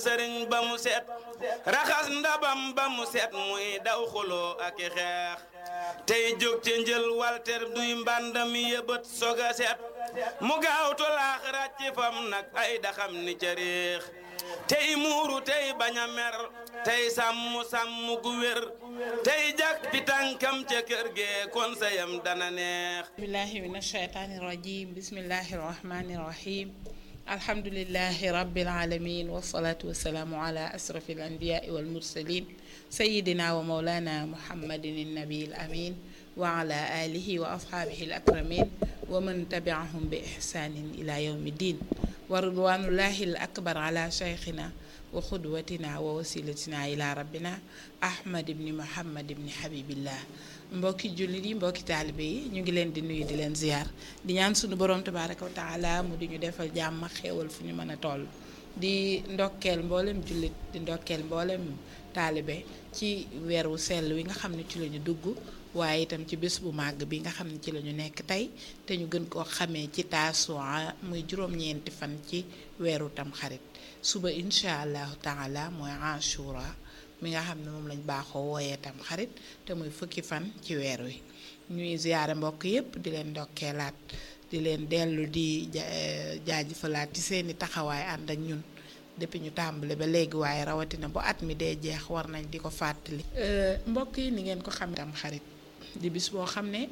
sëriñ ba mu set raxas ndabam ba mu set muy daw xuloo ak i xeex tey jóg ca njël walter duy mbàndam yëbët soga set mu gaawtu laax ràcc fam nag ay daxam ni ca réex tey muuru tey bañ a mer tey sàmm sàmm gu wér tey jak pi tànkam ca kër gee kon sayam dana neex billahi min ashaytaani rajim bismillahi rahmani rahim alhamdulilahi rabbil alamin wasalaatu wasalaamu ala asrafi al anbiyaai wal mursalin sayidina wa maulana muhammadin annabi al amin wa ala alihi wa ashaabihi al akramin wa man tabiahum bi ihsanin ila yawmi din wa ridwanullahi al akbar ala cheikhina wa xudwatina wa wasilatina ila rabbina ahmad ibni muhammad ibni habibillah mbokki jullit yi mbokki taalibe yi ñu ngi leen di nuyu di leen ziyaar di ñaan sunu borom tabaraka wa taala mu di ñu defal jàmm xéewal fu ñu mën a toll di ndokkeel mboolem jullit di ndokkeel mboolem taalibe ci weer wu sell wi nga xam ne ci la ñu dugg waaye itam ci bés bu màgg bi nga xam ne ci la ñu nekk tey te ñu gën koo xamee ci taasuwaa muy juróom-ñeenti fan ci weeru tamxarit suba incha allahu taala mooy ashura mi nga xam ne moom lañ baaxoo wooyee tam xarit te muy fukki fan ci weer wi ñuy ziyaare mbokk yépp di leen ndokkeelaat di leen dellu di jaajëfalaat ci seeni taxawaay ànd ak ñun depuis ñu tàmbale ba léegi waaye rawatina bu at mi dee jeex war nañ di ko fàttali. mbokk yi ni ngeen ko xam tam xarit di bis boo xam ne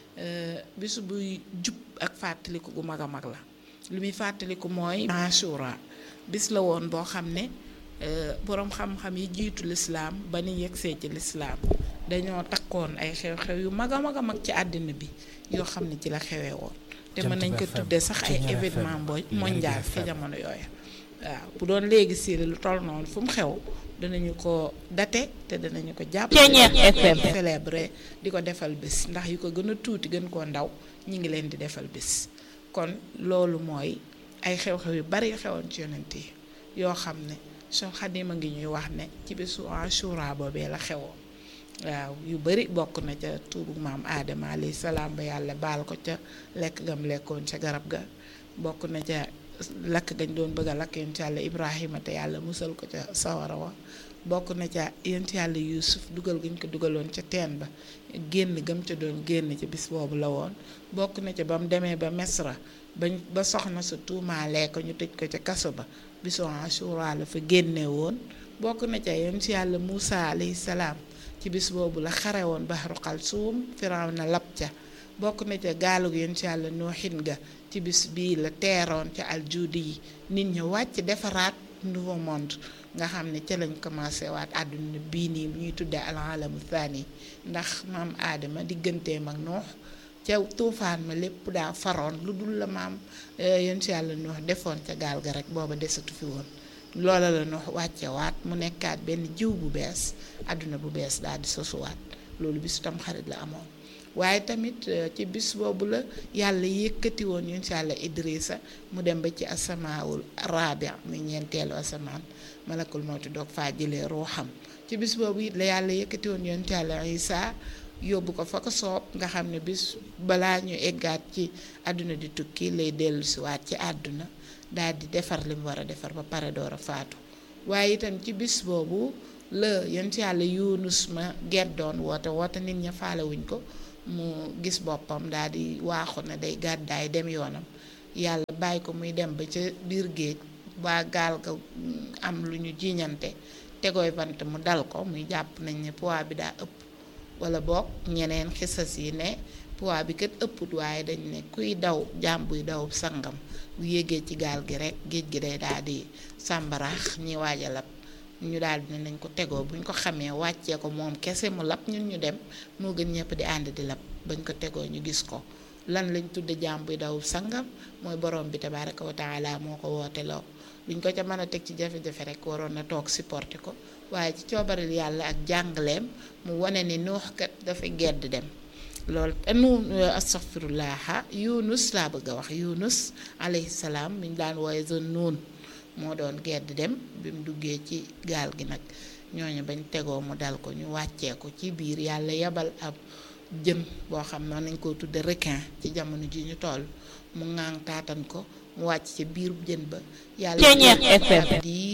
bis buy jub ak fàttaliku gu mag a mag la lu muy fàttaliku mooy. Ashura bis la woon boo xam ne. boroom xam-xam yi jiitu lislaam ba ni yegsee ci lislaam dañoo takkoon ay xew-xew yu mag a mag a mag ci àddina bi yoo xam ne ci la xewee woon te mën nañ ko tuddee sax ay événement bo mondial ci jamono yooyu waaw bu doon léegi si lu toll noonu fu mu xew danañu ko date te danañu ko jàpp célébrer di ko defal bés ndax yu ko gën a tuuti gën koo ndaw ñi ngi leen di defal bés kon loolu mooy ay xew-xew yu bari xewoon ci yonent yi yoo xam ne Cheikh Xadima ngi ñuy wax ne ci bésu Ashura boobee la xewoon waaw yu bari bokk na ca tuubu maam Adama alayhi salaam ba yàlla baal ko ca lekk gam lekkoon ca garab ga bokk na ca lakk gañ doon bëgg a lakk yonent yàlla Ibrahima te yàlla musal ko ca sawara wa bokk na ca yonent yàlla Yuusuf dugal gañ ko dugaloon ca teen ba génn gam ca doon génn ca bis boobu la woon bokk na ca ba mu demee ba Mesra bañ ba soxna sa tuumaalee ko ñu tëj ko ca kaso ba bisu Ashura la fa génne woon bokk na ca yonent yàlla Muusa alayhi salaam ci bis boobu la xare woon Bahru Kalsuum Firawna lab ca bokk na ca gaalug yonent yàlla Nooxin ga ci bis bii la teeroon ca aljuudi yi nit ñi wàcc defaraat nouveau monde nga xam ne ca lañ commencé waat àdduna bii nii ñuy tuddee alalamu thani ndax maam aadama digganteem ak noox ca tuufaan ma lépp daa faroon lu dul la maam yonent yàlla noox defoon ca gaal ga rek booba desatu fi woon loola la noox wàcce waat mu nekkaat benn jiw bu bees àdduna bu bees daal di sosuwaat loolu bisu tam xarit la amoon waaye tamit ci bis boobu la yàlla yëkkati woon yonent yàlla Idrissa mu dem ba ci asamaawul rabia muy ñeenteelu asamaan malakul mawti doog faa jëlee ruuxam ci bis boobu it la yàlla yëkkati woon yonent yàlla Isa yóbbu ko fa ko soob nga xam ne bis balaa ñu eggaat ci àdduna di tukki lay dellu siwaat ci àdduna daal di defar li mu war a defar ba pare door a faatu waaye itam ci bis boobu la yonent yàlla Yunus ma geddoon woote woote nit ña faalewuñ ko mu gis boppam daal di waaxu na day gàddaay dem yoonam yàlla bàyyi ko muy dem ba ca biir géej waa gaal ga am lu ñu jiiñante tegooy bant mu dal ko muy jàpp nañ ne poids bi daa ëpp wala boog ñeneen xisas yi ne poids bi kat ëpput waaye dañ ne kuy daw jaam buy daw sangam bu yéegee ci gaal gi rek géej gi day daal di sàmbaraax ñi waaj a lab ñu daal di ne nañ ko tegoo buñ ko xamee wàccee ko moom kese mu lab ñun ñu dem moo gën ñëpp di ànd di lab bañ ko tegoo ñu gis ko lan lañ tudde jaam buy daw sangam mooy borom bi tabaraka wa taala moo ko woote loo luñ ko ca mën a teg ci jafe-jafe rek waroon na toog supporté ko waaye ci coobaril yàlla ak jàngaleem mu wane ni nuux kat dafa gedd dem loolu nu astaghfirullah yunus laa bëgg a wax yunus alayhi salaam mi ñu daan wooye zone noonu moo doon gedd dem bi mu duggee ci gaal gi nag ñooñu bañ tegoo mu dal ko ñu wàccee ko ci biir yàlla yebal ab jën boo xam ne nañ koo tudde requin ci jamono ji ñu toll mu ŋaang taatan ko mu wàcc ci biir jën ba yàlla diir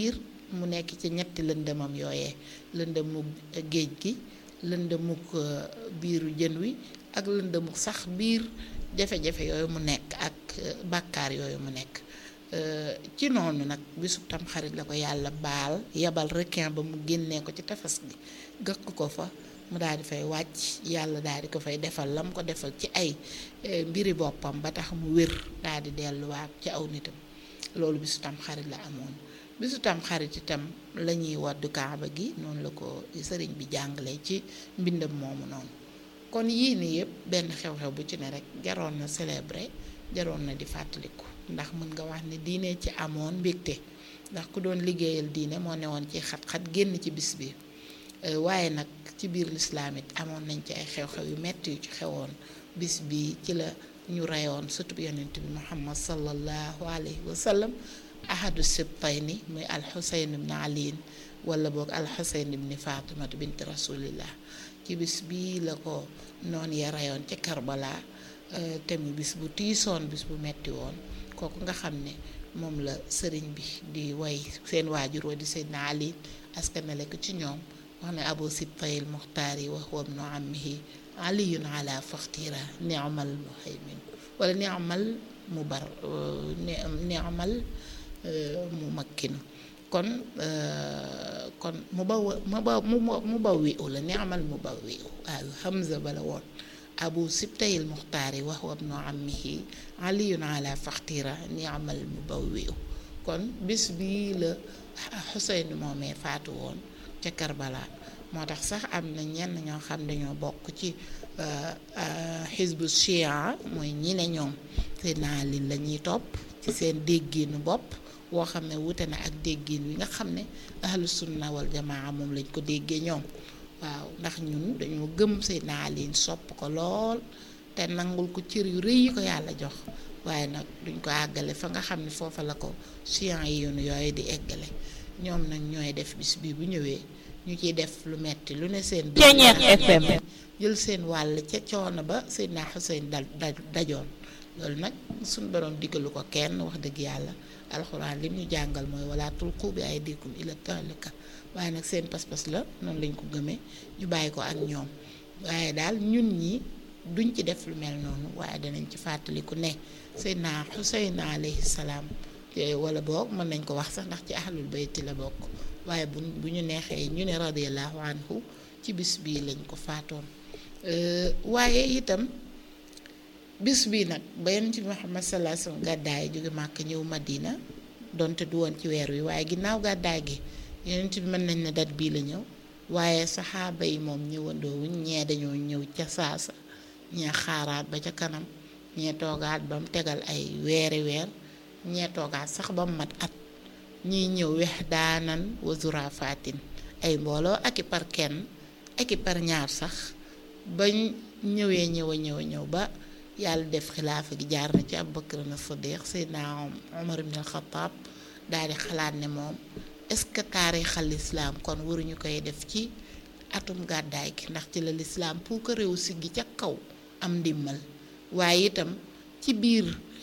mu nekk ci ñetti lëndëmam yooyee lëndëmu géej gi lëndëmuk biiru jën wi ak lëndëmuk sax biir jafe-jafe yooyu mu nekk ak bàkkaar yooyu mu nekk ci noonu nag bisub tam xarit la ko yàlla baal yebal requin ba mu génnee ko ci tefes gi gëkk ko fa mu daal di fay wàcc yàlla daal di ko fay defal la mu ko defal ci ay mbiri boppam ba tax mu wér daal di delluwaat ci aw nitam loolu bisu tam xarit la amoon bisu tam xarit itam la ñuy waddu kaaba gi noonu la ko sëriñ bi jàngale ci mbindam moomu noonu kon yii nii yëpp benn xew-xew bu ci ne rek jaroon na célébrer jaroon na di fàttaliku ndax mën nga wax ne diine ci amoon mbégte ndax ku doon liggéeyal diine moo newoon ci xat-xat génn ci bis bi waaye nag ci biir lislaam it amoon nañ ci ay xew-xew yu metti yu ci xewoon bis bi ci la ñu reyoon sutub yonent bi muhammad sallallahu alayhi wa sallam ahadu sibtayni muy alxusayn ibn aliin wala boog alxusayn ibn fatimatu bint rasulillah ci bis bii la ko noon ya reyoon ci karbala te mu bis bu tiisoon bis bu metti woon kooku nga xam ne moom la sëriñ bi di way seen waajur wa di seydna ali askanale ko ci ñoom wax ne abu sibtayil muxtaari wa huwa ibnu ammihi aliyun ala faxtira ni'mal muhaymin wala ni'mal mubar ni'mal mu makkinu kon kon mu baw mu baw mu baw wi u la ni'mal mu baw wi u waaw hamza bala woon abu sibtayil muxtaari wa huwa ibnu ammihi aliyun ala faxtira ni'mal mu baw wi u kon bis bii la xuseyn moomee faatu woon ca Karbala moo tax sax am na ñenn ñoo xam dañoo bokk ci xisbu chia mooy ñi ne ñoom Seydina Ali la ñuy topp ci seen dégginu bopp woo xam ne wute na ak déggin wi nga xam ne ahlu sunna wal jamaa moom lañ ko déggee ñoom waaw ndax ñun dañoo gëm Seydina Ali sopp ko lool te nangul ko cër yu rëy yi ko yàlla jox waaye nag duñ ko àggale fa nga xam ne foofa la ko chian yi yoonu yooyu di eggale ñoom nag ñooy def bis bi bu ñëwee ñu ciy def lu metti lu ne seen FM jël seen wàll ca coono ba Seydina Xuseyn dal dajoon loolu nag suñ borom diggalu ko kenn wax dëgg yàlla alxuraan lim ñu jàngal mooy wala tulqu bi aydikum ila tahlika waaye nag seen pas-pas la noonu lañ ko gëmee ñu bàyyi ko ak ñoom waaye daal ñun ñi duñ ci def lu mel noonu waaye danañ ci fàttaliku ne Seydina Xuseyn alayhi salaam wala boog mën nañ ko wax sax ndax ci ahlul bayti la bokk waaye bu bu ñu neexee ñu ne radiyallahu anhu ci bis bii lañ ko faatoon waaye itam bis bii nag ba yonent bi Muhammad sallallahu alayhi wasallam gàddaay jóge màkk ñëw Madina donte du woon ci weer wi waaye ginnaaw gàddaay gi yonent bi mën nañ ne dat bii la ñëw waaye saxaaba yi moom ñëwandoowuñ ñee dañoo ñëw ca saasa ñee xaaraat ba ca kanam ñee toogaat ba mu tegal ay weeri weer ñee toogaat sax ba mu mat at ñiy ñëw wex daanan wa zurafaatin ay mbooloo ak i par kenn ak i par ñaar sax bañ ñëwee ñëw a ñëw a ñëw ba yàlla def xilaafa gi jaar na ci Abubakar na Sadiq Seydina Omar ibn al-Khattab daal di xalaat ne moom est-ce que taarixal lislaam kon waruñu koy def ci atum gàddaay gi ndax ci la lislaam pour que réew si gi ca kaw am ndimmal waaye itam ci biir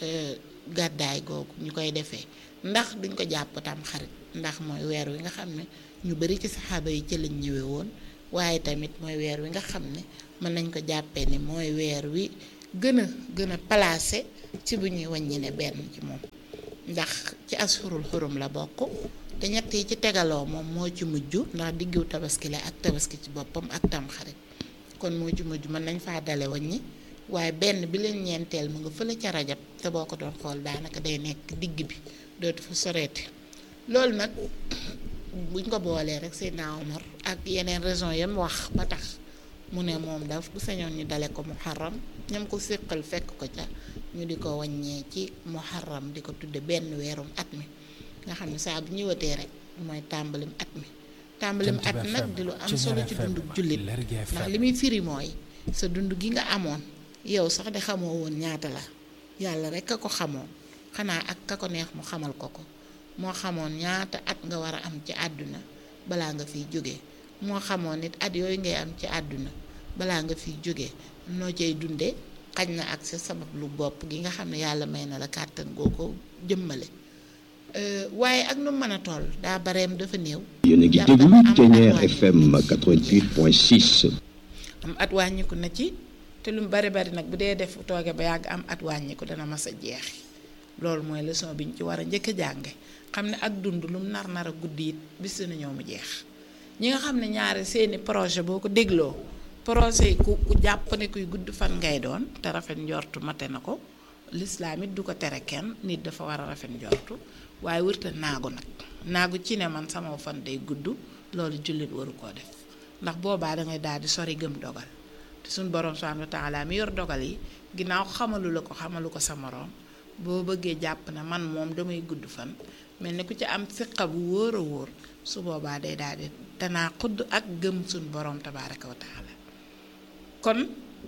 gàddaay googu ñu koy defee ndax duñ ko jàpp tam xarit ndax mooy weer wi nga xam ne ñu bari ci saxaaba yi ci lañ ñëwee woon waaye tamit mooy weer wi nga xam ne mën nañ ko jàppee ni mooy weer wi gën a gën a placé ci bu ñuy wàññi ne benn ci moom ndax ci asfurul xurum la bokk te ñett yi ci tegaloo moom moo ci mujj ndax diggu tabaski la ak tabaski ci boppam ak tamxarit kon moo ci mujj mën nañ faa dale wàññi waaye benn bi leen ñeenteel mu nga fële ca rajab te boo ko doon xool daanaka day nekk digg bi dootu fa soreeti loolu nag buñ ko boolee rek Seydina Omar ak yeneen raison yam wax ba tax mu ne moom daf bu sañoon ñu dale ko muharram ñam ko séqal fekk ko ca ñu di ko wàññee ci muharram di ko tudde benn weerum at mi nga xam ne saa bu ñëwatee rek mooy tàmbalim at mi tàmbalim at nag di lu am solo ci dundu jullit ndax li muy firi mooy sa dund gi nga amoon yow sax de xamoo woon ñaata la yàlla rek a ko xamoon xanaa ak ka ko neex mu xamal ko ko moo xamoon ñaata at nga war a am ci àdduna balaa nga fiy jógee moo xamoon nit at yooyu ngay am ci àdduna balaa nga fiy jógee noo cay dunde xaj na ak sa sabab lu bopp gi nga xam ne yàlla may na la kàttan goo ko jëmmale waaye ak nu mën a toll daa bareem dafa néew. yéen a ngi déglu Thiéniere FM 88.6. am at wàññiku na ci te lu mu bari bari nag bu dee def tooge ba yàgg am at wàññiku dana mas a jeexi loolu mooy leçon bi ñu ci war a njëkk a jànge xam ne ak dund lu mu nar nar a guddi it bis dina ñëw mu jeex ñi nga xam ne ñaari seeni projet boo ko dégloo projet yi ku ku jàpp ne kuy gudd fan ngay doon te rafet njortu mate na ko lislaam it du ko tere kenn nit dafa war a rafet njortu waaye wërta naagu nag naagu ci ne man sama fan day gudd loolu jullit waru koo def ndax boobaa dangay daal di sori gëm dogal te suñ borom subhanahu wa taala mi yor dogal yi ginnaaw xamalu la ko xamalu ko sa moroom boo bëggee jàpp ne man moom damay gudd fan mel ni ku ci am fiqa bu wóor a wóor su boobaa day daal di danaa xudd ak gëm suñ borom tabaraka wa taala kon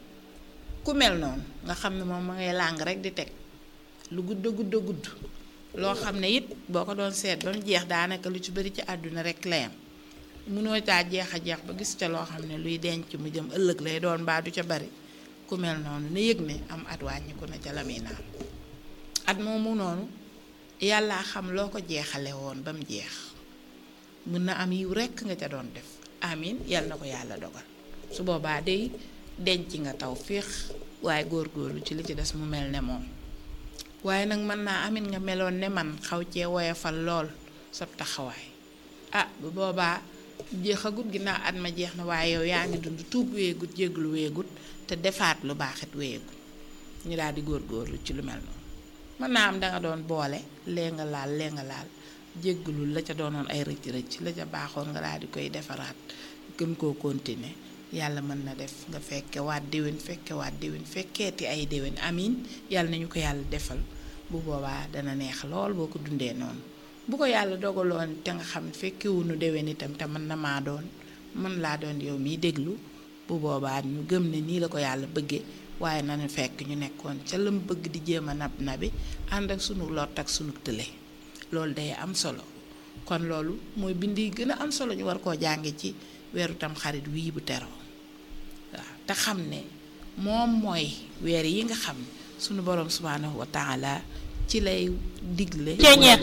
ku mel noonu nga xam ne moom ma ngay làng rek di teg lu gudd gudd gudd loo xam ne it boo ko doon seet ba mu jeex daanaka lu ci bari ci àdduna rek layam munoo caa jeex a jeex ba gis ca loo xam ne luy denc mu jëm ëllëg lay doon mbaa du ca bari ku mel noonu na yëg ne am at wàññiku na ca la muy naan at moomu noonu yàllaa xam loo ko jeexale woon ba mu jeex mun na am yiw rekk nga ca doon def amin yàlla na ko yàlla dogal su boobaa day denc nga taw féex waaye góorgóorlu ci li ci des mu mel ne moom waaye nag mën naa amin nga meloon ne man xaw cee woyofal lool sab taxawaay ah bu boobaa jeexagut ginnaaw at ma jeex na waaye yow yaa ngi dund tuub weegut jéglu weegut te defaat lu baaxit weegut ñu daal di góorgóorlu ci lu mel noonu mën naa am danga doon boole lee nga laal lee nga laal jéggulul la ca doonoon ay rëcc rëcc la ca baaxoon nga daal di koy defaraat gën koo continuer yàlla mën na def nga fekke waat déwén fekke waat déwén fekkeeti ay déwén amin yàlla nañu ko yàlla defal bu boobaa dana neex lool boo ko dundee noonu bu ko yàlla dogaloon te nga xam fekkewunu déwén itam te mën na maa doon mën laa doon yow miy déglu bu boobaa ñu gëm ne nii la ko yàlla bëggee waaye nañu fekk ñu nekkoon ca lam bëgg di jéem a nab nabi ànd ak sunu lot ak sunu tële loolu day am solo kon loolu mooy bind yi gën a am solo ñu war koo jànge ci weeru tam xarit wii bu teroo waaw te xam ne moom mooy weer yi nga xam sunu borom subhaanahu wa taala ci lay digle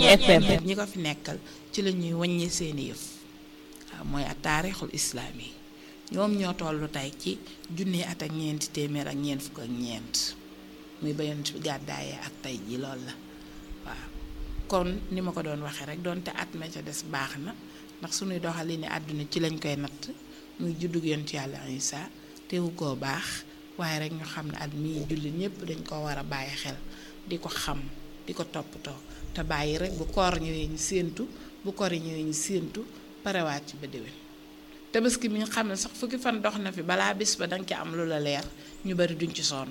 ñi ko fi nekkal ci la ñuy wàññi seeni yëf waaw mooy ak taarixul islaam yi ñoom ñoo tollu tey ci junni at ak ñeenti téeméer ak ñeent fukk ak ñeent muy ba yonent bi gàddaayee ak tey ji lool la waaw kon ni ma ko doon waxee rek doonte at ma ca des baax na ndax suñuy doxali ni àdduna ci lañ koy natt muy juddug yonent yàlla Isa teewu koo baax waaye rek ñu xam ne at mii jullit ñëpp dañ ko war a bàyyi xel di ko xam di ko toppatoo te bàyyi rek bu koor ñëwee ñu séentu bu koor yi ñëwee ñu séentu parewaat ci ba déwén tabaski mi nga xam ne sax fukki fan dox na fi balaa bis ba danga ci am lu la leer ñu bari duñ ci sonn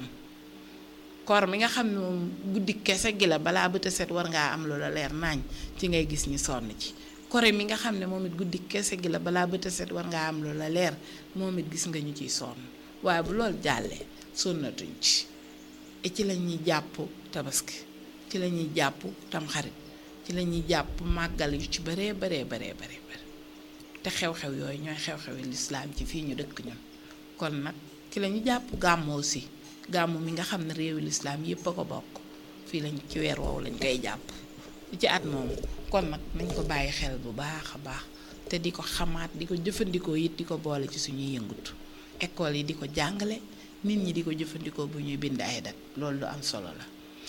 koor mi nga xam ne moom guddi kese gi la balaa bët a set war ngaa am lu la leer naañ ci ngay gis ñi sonn ci kore mi nga xam ne moom it guddi kese gi la balaa bët a set war ngaa am lu la leer moom it gis nga ñu ciy sonn waaye bu loolu jàllee sonnatuñ ci et ci la ñuy jàpp tabaski ci la ñuy jàpp tamxarit ci la ñuy jàpp màggal yu ci baree baree baree baree bare te xew-xew yooyu ñooy xew-xewi lislaam ci fii ñu dëkk ñun kon nag ci la ñu jàpp gàmmu aussi gàmmu mi nga xam ne réewi lislaam yépp a ko bokk fii lañ ci weer woowu lañ koy jàpp ci at moomu kon nag nañ ko bàyyi xel bu baax a baax te di ko xamaat di ko jëfandikoo it di ko boole ci suñuy yëngutu école yi di ko jàngale nit ñi di ko jëfandikoo bu ñuy bind ay dat loolu lu am solo la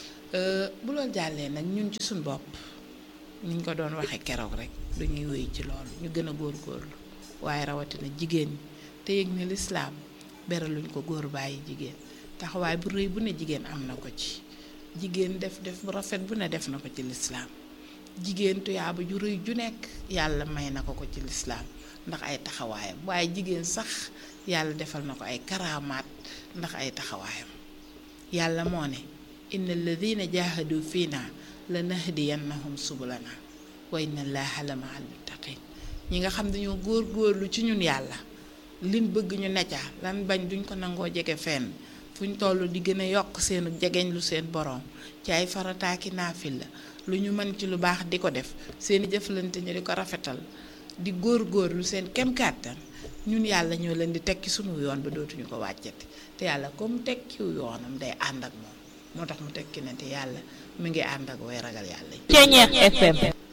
bu loolu jàllee nag ñun ci suñ bopp niñ ko doon waxee keroog rek dañuy wéy ci loolu ñu gën a góorgóorlu waaye rawatina jigéen ñi te yëg ne lislaam beraluñ ko góor bàyyi jigéen taxawaay bu rëy bu ne jigéen am na ko ci jigéen def def bu rafet bu ne def na ko ci lislaam jigéen tuyaaba ju rëy ju nekk yàlla may na ko ko ci lislaam ndax ay taxawaayam waaye jigéen sax yàlla defal na ko ay karaamaat ndax ay taxawaayam yàlla moo ne inna alladina jahadu fiina la nahdiyannahum subulana wa inna allaha la ma al muttaqin ñi nga xam dañoo góor góorlu ci ñun yàlla liñ bëgg ñu necca lan bañ duñ ko nangoo jege fenn fu ñu toll di gën a yokk seenu jegeñ lu seen boroom ci ay farataaki naafil la lu ñu mën ci lu baax di ko def seeni jëflante ñu di ko rafetal di góor góor lu seen kem kàttan ñun yàlla ñoo leen di tekki sunu yoon ba dootuñu ko wàccati te yàlla comme tekkiw yoonam day ànd ak moom moo tax mu tekki ne te yàlla mu ngi ànd ak way ragal yàlla yi Ceeñeex FM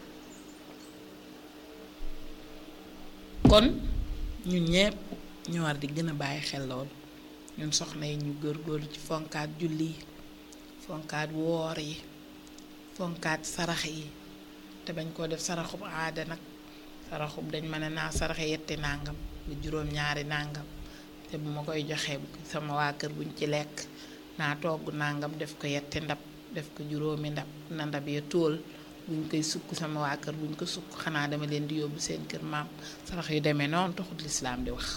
kon ñun ñëpp ñu war di gën a bàyyi xel loolu ñun soxna yi ñu góorgóorlu ci fonkaat julli yi fonkaat woor yi fonkaat sarax yi te bañ koo def saraxub aada nag saraxub dañ mën a naa saraxe yetti nàngam lu juróom ñaari nàngam te bu ma koy joxee sama waa kër buñ ci lekk naa togg nàngam def ko yetti ndab def ko juróomi ndab na ndab ya tóol buñ koy sukk sama waa kër buñ ko sukk xanaa dama leen di yóbbu seen kër maam sarax yu demee noonu taxut lislaam di wax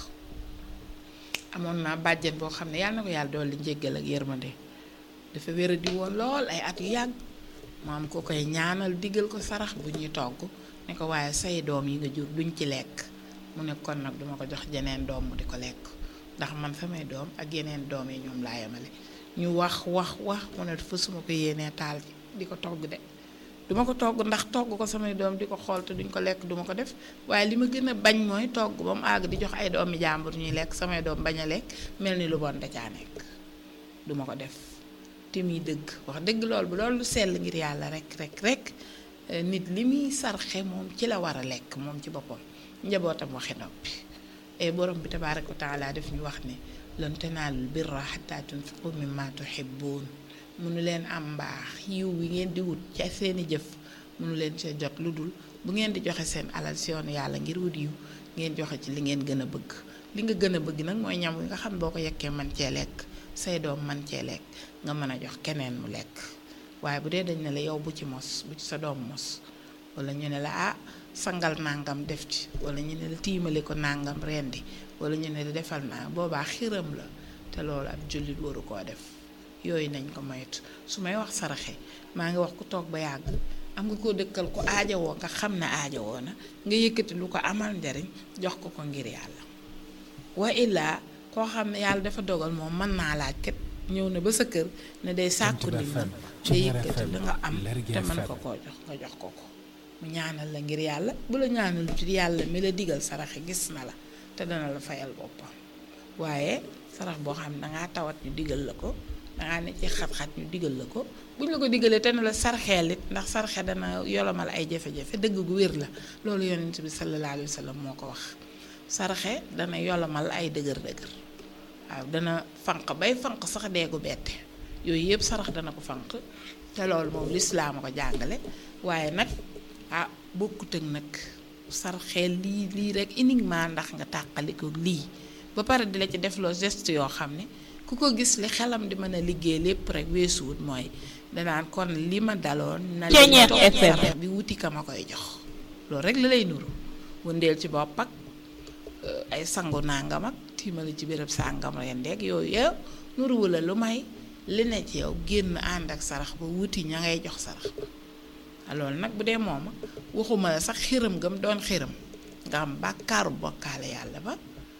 amoon naa bàjjen boo xam ne yàlla na ko yàlla dolli njéggal ak yërmande dafa wéra di woon lool ay at yu yàgg maam ko koy ñaanal digal ko sarax bu ñuy togg ne ko waaye say doom yi nga jur duñ ci lekk mu ne kon nag duma ko jox jeneen doom mu di ko lekk ndax man samay doom ak yeneen doom yi ñoom laa yemale ñu wax wax wax mu ne fa suma ko yéenee taal di ko togg de duma ko togg ndax togg ko samay doom di ko xool te duñ ko lekk duma ko def waaye li ma gën a bañ mooy togg ba mu àgg di jox ay doomi jàmbur ñuy lekk samay doom bañ a lekk mel ni lu bon da caa nekk duma ko def te muy dëgg wax dëgg loolu bu loolu lu sell ngir yàlla rek rek rek nit li muy sarxe moom ci la war a lekk moom ci boppam njabootam waxe noppi e borom bi tabaaraka wa taala def ñu wax ne lan tanaalul birra hattaa tunfiqu mimma tuhibbuun mënu leen am mbaax yiw wi ngeen di wut ci seeni jëf mënu leen see jot lu dul bu ngeen di joxe seen alal si yoonu yàlla ngir wut yiw ngeen joxe ci li ngeen gën a bëgg li nga gën a bëgg nag mooy ñam wi nga xam boo ko yekkee man cee lekk say doom man cee lekk nga mën a jox keneen mu lekk waaye bu dee dañ ne la yow bu ci mos bu ci sa doom mos wala ñu ne la ah sangal nangam def ci wala ñu ne la tiimale ko nangam rendi wala ñu ne la defal naa boobaa xiram la te loolu ab jullit waru koo def yooyu nañ ko moytu su may wax saraxe maa ngi wax ku toog ba yàgg am nga koo dëkkal ko aajowoo nga xam ne aajowoo na nga yëkkati lu ko amal njariñ jox ko ko ngir yàlla wa illaa koo xam ne yàlla dafa dogal moom mën naa laaj kat ñëw na ba sa kër ne day sàkku ndimbal te yëkkati la nga am te mën ko koo jox nga jox ko ko mu ñaanal la ngir yàlla bu la ñaanal ci yàlla mi la digal saraxe gis na la te dana la fayal boppam waaye sarax boo xam ne dangaa tawat ñu digal la ko dangaa ne ci xat-xat ñu digal la ko buñ la ko digalee te ne la sarxeel it ndax sarxe dana yolomal ay jafe-jafe dëgg gu wér la loolu yonent bi sallallahu alayhi wa sallam moo ko wax sarxe dana yolomal ay dëgër-dëgër waaw dana fanq bay fanq sax deegu bette yooyu yëpp sarax dana ko fanq te loolu moom lislaam a ko jàngale waaye nag ah bokkut ak nag sarxeel lii lii rek uniquement ndax nga tàqaliko lii ba pare di la ci defloo geste yoo xam ne ku ko gis li xelam di mën a liggéey lépp rek weesuwut mooy danaan kon li ma daloon na li toog sarax bi wuti ka ma koy jox loolu rek la lay nuru wëndeel ci bopp ak ay sangu nangam ak tiimali ci béréb sàngam rendeeg yooyu yow nuruwu la lu may li ne ci yow génn ànd ak sarax ba wuti ña ngay jox sarax ba loolu nag bu dee mooma waxuma la sax xiram gam doon xiram nga am bàkkaaru bokkaale yàlla ba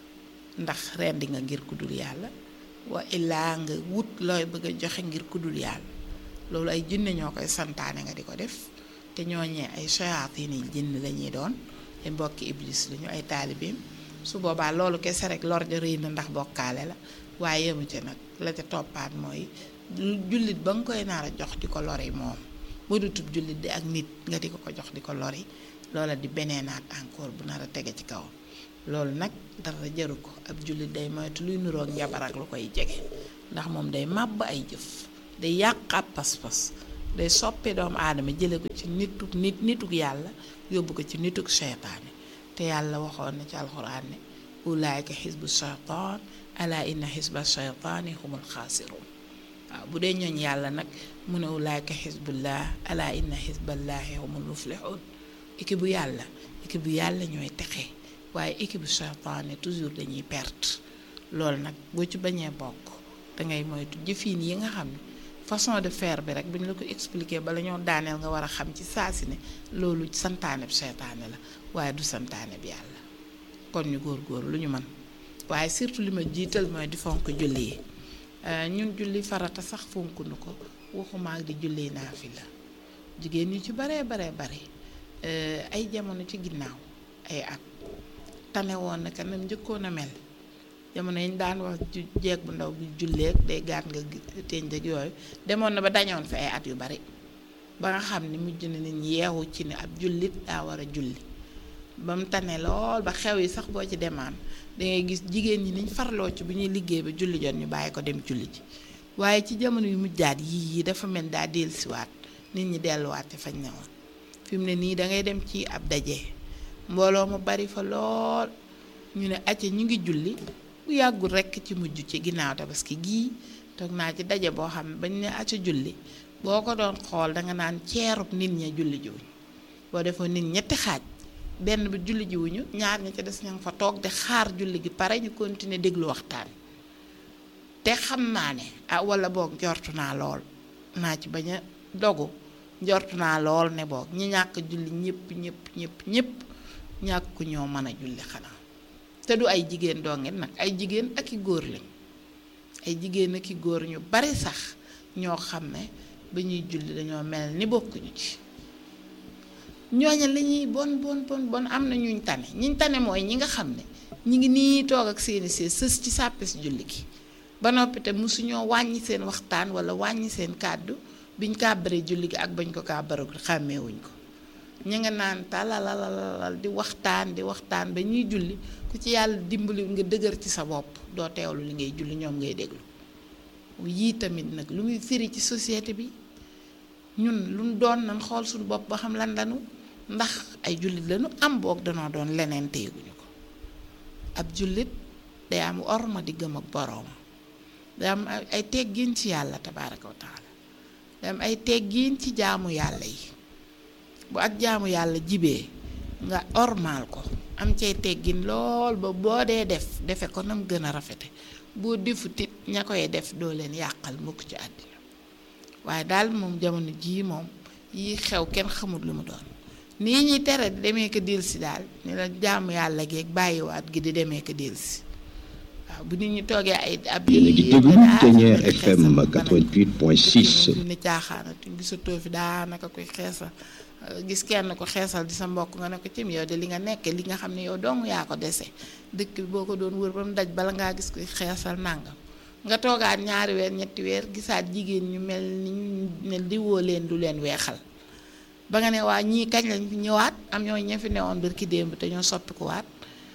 ndax rendi nga ngir ku dul yàlla wa illaa nga wut looy bëgg a joxe ngir ku dul yàlla loolu ay jinne ñoo koy santaane nga di ko def te ñooñee ay shayatin yi jinn lañuy doon ay mbokki iblis lañu ay taalibeem su boobaa loolu kese rek lor ja rëy na ndax bokkaale la waaye yemu ca nag la ca toppaat mooy jullit ba nga koy naar a jox di ko lori moom bu du tub jullit di ak nit nga di ko ko jox di ko lori loola di beneenaat encore bu nar a tege ci kaw loolu nag dara jaru ko ab jullit day moytu luy nuroog njabar ak lu koy jege ndax moom day màbb ay jëf day yàq ab pas-pas day soppi doomu aadama jële ko ci nituk nit nituk yàlla yóbbu ko ci nituk seytaane te yàlla waxoon na ci alxuraan ne ulaayka xisbu shaytaan ala inna xisba shaytaani humul xaasiruun waaw bu dee ñooñ yàlla nag mu ne ulaayka xisbullah ala inna xisballaahi humul muflixuun équipe bu yàlla équipe bu yàlla ñooy texe waaye équipe bu shaytaane toujours dañuy perte loolu nag boo ci bañee bokk dangay moytu jëfin yi nga xam ne façon de faire bi rek bu ñu la ko expliquer bala ñoo daaneel nga war a xam ci saa si ne loolu santaane bi seytaane la waaye du santaane bi yàlla kon ñu góor-góor lu ñu mën waaye surtout li ma jiital mooy di fonk julli yi ñun julli farata sax fonk nu ko waxuma ak di julli naafila jigéen ñi ci baree baree bare ay jamono ci ginnaaw ay at tane woon na kanam njëkkoon a mel jamono yi ñu daan wax jeeg bu ndaw bi julleeg day gaat nga teñ ak yooyu demoon na ba dañoon fi ay at yu bari ba nga xam ne mujj na nit ñi yeewu ci ne ab jullit daa war a julli ba mu tane lool ba xew yi sax boo ci demaan dangay gis jigéen ñi niñ farloo ci bu ñuy liggéey ba julli jot ñu bàyyi ko dem julli ji waaye ci jamono yu mujjaat yii yi dafa mel daa dellusiwaat nit ñi delluwaat ci fañ ne woon fi mu ne nii da ngay dem ci ab daje mbooloo mu bari fa lool ñu ne acca ñu ngi julli bu yàggul rekk ci mujj ci ginnaaw tabaski gii toog naa ci daje boo xam ne bañ ne acca julli boo ko doon xool danga naan ceerub nit ña julli jiwuñ boo defoon nit ñetti xaaj benn bi julli jiwuñu ñaar ña ca des ña nga fa toog di xaar julli gi pare ñu continuer déglu waxtaan te xam naa ne ah wala boog njortu naa lool naa ci bañ a dogu njortu naa lool ne boog ñi ñàkk julli ñëpp ñëpp ñëpp ñëpp ñàkk ñoo mën a julli xanaa te du ay jigéen dongit nag ay jigéen ak i góor lañ ay jigéen ak i góor ñu bari sax ñoo xam ne ba ñuy julli dañoo mel ni bokkuñu ci ñooña li ñuy bon bon bon bon am na ñuñ tane ñiñ tane mooy ñi nga xam ne ñi ngi nii toog ak seeni see sës ci sàppis julli gi ba noppi te mosuñoo wàññi seen waxtaan wala wàññi seen kàddu biñ kàbbaree julli gi ak bañ ko kàbbaree xàmmeewuñ ko ñu nga naan talalalal di waxtaan di waxtaan ba ñuy julli ku ci yàlla dimbali nga dëgër ci sa bopp doo teewlu li ngay julli ñoom ngay déglu yii tamit nag lu muy firi ci société bi ñun lu mu doon nan xool suñu bopp ba xam lan lanu ndax ay jullit lañu am boog danoo doon leneen téyeguñu ko ab jullit day am orma di gëm ak boroom day am ay teggiin ci yàlla tabaaraka wa taala day am ay teggiin ci jaamu yàlla yi bu ak jaamu yàlla jibee nga ormaal ko am cay teggin lool ba boo dee def defe ko nam gën a rafete boo defut it ña koy def doo leen yàqal mukk ci àddina waaye daal moom jamono jii moom yi xew kenn xamul lu mu doon nii ñuy tere di demee ko delsi daal ni la jaamu yàlla geeg bàyyiwaat gi di demee ko delsi waaw bu nit ñi toogee ay ab yéen a ngi déglu Ténière FM 88.6 ni caaxaanatuñ gisatoo fi daanaka koy xeesal gis kenn ko xeesal di sa mbokk nga ne ko cim yow de li nga nekke li nga xam ne yow dong yaa ko dese dëkk bi boo ko doon wër ba mu daj bala ngaa gis koy xeesal nàngam nga toogaat ñaari weer ñetti weer gisaat jigéen ñu mel ni ñu ne diwoo leen du leen weexal ba nga ne waa ñii kañ lañ fi ñëwaat am ñoo ña fi newoon barki démb te ñoo soppikuwaat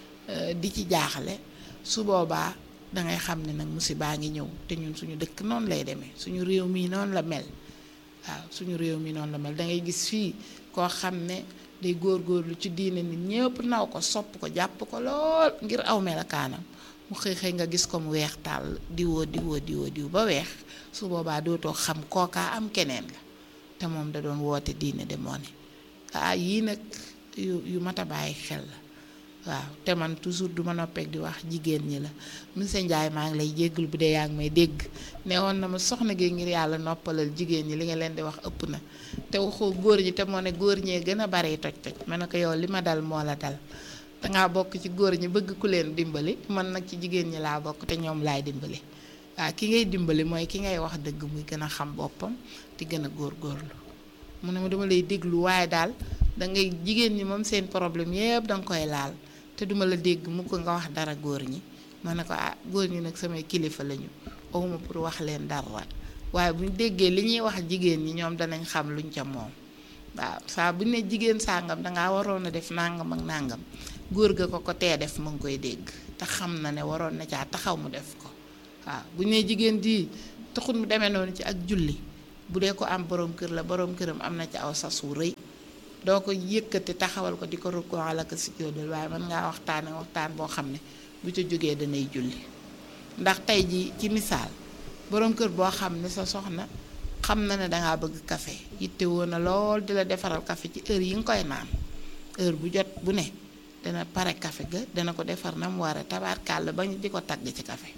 di ci jaaxale su boobaa dangay xam ne nag musibaa ngi ñëw te ñun suñu dëkk noonu lay demee suñu réew mii noonu la mel waaw suñu réew mi noonu la mel da ngay gis fii koo xam ne day góorgóorlu ci diine nit ñëpp naw ko sopp ko jàpp ko lool ngir aw melakaanam mu xëy xëy nga gis ko mu weex tàll diwoo diwoo diwoo diw ba weex su boobaa dootoo xam kookaa am keneen la te moom da doon woote diine de moo ne ah yii nag yu yu mat a bàyyi xel la waaw te man toujours du ma noppeek di wax jigéen ñi la monsieur Ndiaye maa ngi lay jéggul bu dee yaa ngi may dégg ne woon na ma soxna gi ngir yàlla noppalal jigéen ñi li nga leen di wax ëpp na te waxoo góor ñi te moo ne góor ñee gën a bari toj-toj ma ne ko yow li ma dal moo la dal dangaa bokk ci góor ñi bëgg ku leen dimbali man nag ci jigéen ñi laa bokk te ñoom laay dimbali waaw ki ngay dimbali mooy ki ngay wax dëgg muy gën a xam boppam di gën a góorgóorlu mu ne ma dama lay déglu waaye daal da ngay jigéen ñi moom seen problème yëpp danga koy laal te duma la dégg mu ko nga wax dara góor ñi ma ne ko ah góor ñi nag samay kilifa lañu awuma pour wax leen dara waaye bu ñu déggee li ñuy wax jigéen ñi ñoom danañ xam luñ ca moom waaw saa bu ne jigéen sàngam dangaa waroon a def nàngam ak nàngam góor ga ko ko tee def mu ngi koy dégg te xam na ne waroon na caa taxaw mu def ko waaw bu ñu ne jigéen di taxul mu demee noonu ci ak julli bu dee ko am borom kër la borom këram am na ci aw sas wu rëy doo ko yëkkati taxawal ko di ko rukkoo la ko si jóodal waaye mën ngaa waxtaane waxtaan boo xam ne bu ca jógee danay julli ndax tey ji ci misaal borom kër boo xam ne sa soxna xam na ne dangaa bëgg café yitte woon na lool di la defaral café ci heure yi nga koy naan heure bu jot bu ne dana pare café ga dana ko defar na mu waree tabaarkàlla ba ñu di ko tagg ci café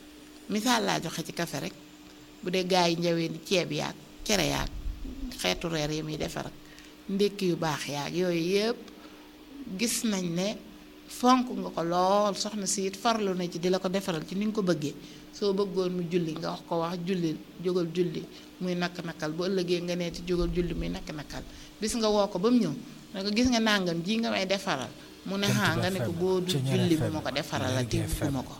misaal laa joxe ci café rek bu dee gaa yi njawee ni ceeb yaag cere yaag xeetu reer yi muy defar ak ndékki yu baax yaag yooyu yëpp gis nañ ne fonk nga ko lool soxna si it farlu na ci di la ko defaral ci ni nga ko bëggee soo bëggoon mu julli nga wax ko wax julli jógal julli muy nakk-nakal bu ëllëgee nga nee ci jógal julli muy nakk-nakal bis nga woo ko ba mu ñëw ne ko gis nga nàngam ji nga may defaral mu ne xaa nga ne ko boo du julli bu ma ko defaral a te bu ma ko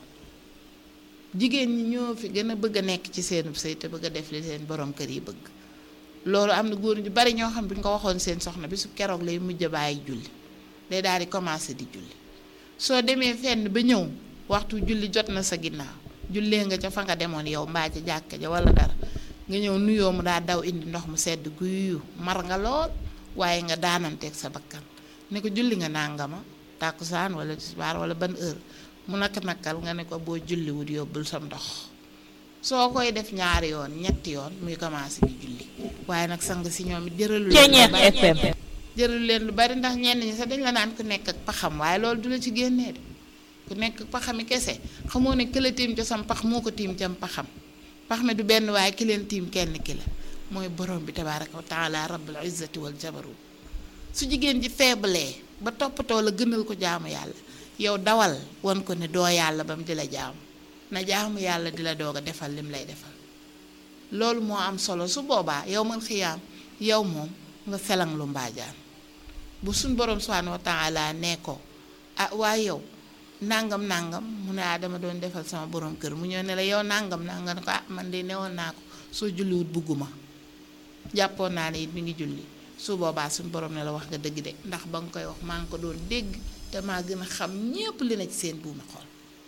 jigéen ñi ñoo fi gën a bëgg a nekk ci seenub sëy te bëgg a def li seen borom kër yi bëgg loolu am na góor ñu bari ñoo xam bu ñu ko waxoon seen soxna bi su keroog lay mujj a bàyyi julli day daal di commencé di julli soo demee fenn ba ñëw waxtu julli jot na sa ginnaaw jullee nga ca fa nga demoon yow mbaa ca jàkka ja wala dara nga ñëw nuyoo mu daa daw indi ndox mu sedd guyu mar nga lool waaye nga daananteeg sa bakkan ne ko julli nga nàngama tàkkusaan wala tisbaar wala ban heure mu nak nakal nga ne ko boo julliwut yóbbul sam ndox soo koy def ñaari yoon ñetti yoon muy commencé di julli waaye nag sang si ñoom it jëralu leen lu bari jëralu leen lu bari ndax ñenn ñi sax dañ la naan ku nekk ak paxam waaye loolu du la ci génnee de ku nekk ak paxami kese xamoo ne këla tiim ca sam pax moo ko tiim cam paxam pax mi du benn waaye ki leen tiim kenn ki la mooy borom bi tabaaraka wa taala rabbul izzati wal jabarut su jigéen ji feebalee ba toppatoo la gënal ko jaamu yàlla yow dawal won ko ne doo yàlla ba mu di la jaamu na jaamu yàlla di la doog a defal lim lay defal loolu moo am solo su boobaa yow man xiyaam yow moom nga felang lu mbaajaan bu suñ borom subhaanahu wa taala nee ko ah waaye yow nangam nangam mu ne ah dama doon defal sama borom kër mu ñëw ne la yow nangam nangam ne ko ah man de newoon naa ko soo julliwut bugguma jàppoon naa ne it mi ngi julli su boobaa suñ borom ne la wax nga dëgg de ndax ba nga koy wax maa ngi ko doon dégg te maa gën a xam ñépp li na ci seen buumi xol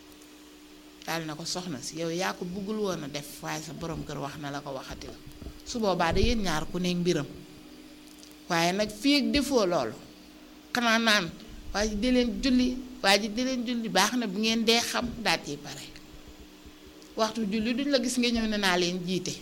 daal na ko soxna si yow yaa ko buggul woon a def waaye sa borom kër wax na la ko waxati la su boobaa da yéen ñaar ku nekk mbiram waaye nag fii ak defoo loolu xanaa naan waa ji di leen julli waa ji di leen julli baax na bu ngeen dee xam daal ciy pare waxtu julli duñ la gis nga ñëw ne naa leen jiite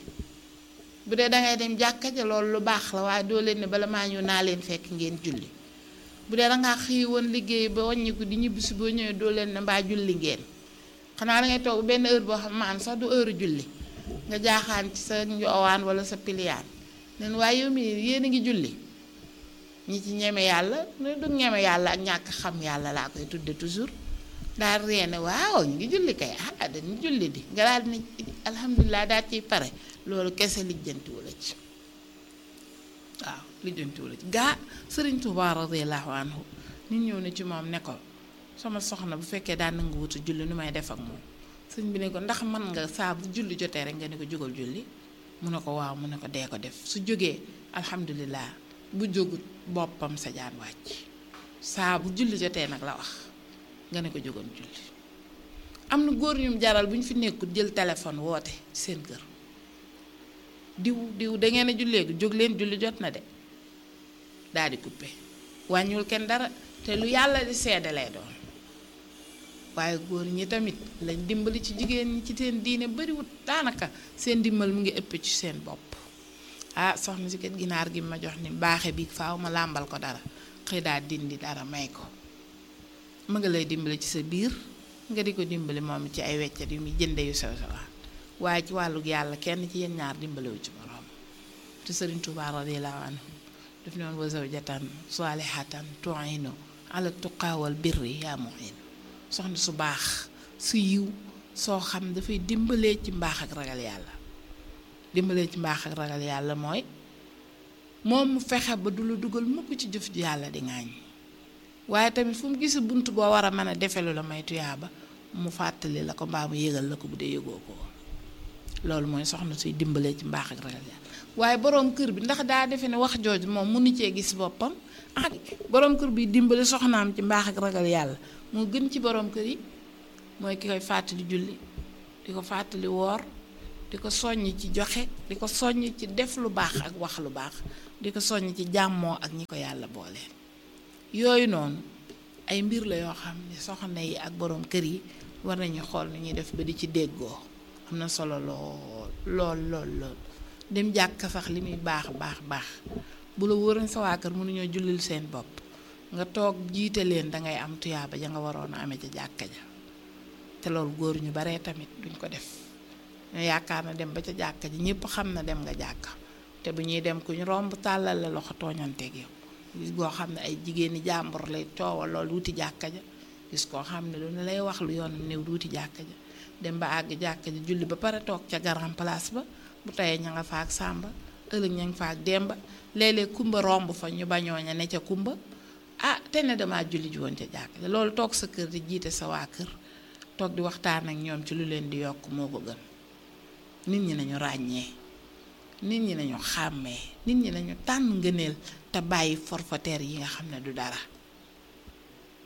bu dee dangay dem jàkka ja loolu lu baax la waaye doo leen ne bala maa ñëw naa leen fekk ngeen julli bu dee dangaa xëy woon liggéey ba wàññiku di ñibbisi boo ñëwee doo leen ne mbaa julli ngeen xanaa dangay toog benn heure boo xam maan sax du heure julli nga jaaxaan ci sa njoowaan wala sa piliyaan nen waaye yow mi yéen a ngi julli ñi ci ñeme yàlla ne du ñeme yàlla ak ñàkk xam yàlla laa koy tudde toujours daal reene waaw ñu ngi julli kay ah dañu julli di nga daal ni alhamdulilah daal ciy pare loolu kese lijjantiwu la ci waaw lijjantiwu la ci gaa sëriñ Tuubaa radiyallaahu anhu nit ñëw ne ci moom ne ko sama soxna bu fekkee daan na nga wutu julli nu may def ak moom sëñ bi ne ko ndax man nga saa bu julli jotee rek nga ne ko jógal julli mu ne ko waaw mu ne ko dee ko def su jógee alhamdulilah bu jógut boppam sa jaan wàcc saa bu julli jotee nag la wax nga ne ko jógoon julli am na góor ñum jaral bu ñu fi nekkul jël téléphone woote ci seen kër diw diw da ngeen a julleegu jóg leen julli jot na de daal di coupé wàññiwul kenn dara te lu yàlla di seede lay doon waaye góor ñi tamit lañ dimbali ci jigéen ñi ci seen diine bariwut daanaka seen dimbal mu ngi ëpp ci seen bopp ah soxna si kat ginaar gi ma jox ni baaxe bi faaw ma làmbal ko dara xëy daa dindi dara may ko mu nga lay dimbali ci sa biir nga di ko dimbali moom ci ay weccat yu muy jënde yu sew sewaan waaye ci wàllug yàlla kenn ci yéen ñaar dimbaliwu ci moroom te sëriñ Tuubaa radiyallaahu anhu daf ne woon wa zawjatan saalihatan tu'inu ala tuqaa wal birri yaa mu'in soxna su baax su yiw soo xam dafay dimbalee ci mbaax ak ragal yàlla dimbalee ci mbaax ak ragal yàlla mooy moom mu fexe ba du la dugal mukk ci jëf ji yàlla di ŋaañ waaye tamit fu mu gis bunt boo war a mën a defelu la may tuyaaba mu fàttali la ko mbaa mu yëgal la ko bu dee yëgoo ko loolu mooy soxna suy dimbalee ci mbaax ak ragal yàlla waaye boroom kër bi ndax daa defe ne wax jooju moom mënu cee gis boppam ah boroom kër bi dimbali soxnaam ci mbaax ak ragal yàlla moo gën ci boroom kër yi mooy ki koy fàttali julli di ko fàttali woor di ko soññ ci joxe di ko soññ ci def lu baax ak wax lu baax di ko soññ ci jàmmoo ak ñi ko yàlla booleel yooyu noonu ay mbir la yoo xam ne soxna yi ak boroom kër yi war nañu xool ni ñuy def ba di ci déggoo am na solo lool lool lool lool dem jàkk sax li muy baax baax baax bu la wóoroon sa waa kër mënuñoo jullil seen bopp nga toog jiite leen dangay am tuyaaba ja nga waroon a amee ca jàkka ja te loolu góor ñu baree tamit duñ ko def ñu yaakaar na dem ba ca jàkka ji ñëpp xam na dem nga jàkka te bu ñuy dem ku ñu romb tàllal la loxo tooñanteeg yow gis goo xam ne ay jigéeni jàmbur lay coowal loolu wuti jàkka ja gis koo xam ne lu ne lay wax lu yoon néew wuti jàkka ja dem ba àgg jàkka ja julli ba pare toog ca garan place ba bu tayee ña nga fa ak sàmba ëllëg ña nga fa ak demba léeg-léeg kumba romb fa ñu bañoo ña ne ca kumba ah te ne damaa julli ji woon ca jàkka ja loolu toog sa kër di jiite sa waa kër toog di waxtaan ak ñoom ci lu leen di yokk moo ko gën nit ñi nañu ràññee nit ñi nañu xàmmee nit ñi nañu tànn ngëneel te bàyyi forfaitaire yi nga xam ne du dara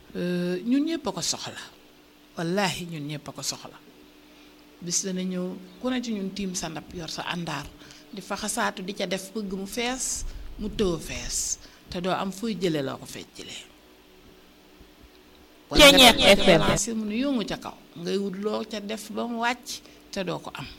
ñun ñëpp a ko soxla wallahi ñun ñëpp a ko soxla bis dana ñëw ku ne ci ñun tiim sa ndab yor sa àndaar di faxasaatu di ca def bëgg mu fees mu tëw fees te doo am fooy jële loo ko fecc jëlee Ceeñeex FM. si mu ne yëngu ca kaw ngay wut loo ca def ba mu wàcc te doo ko am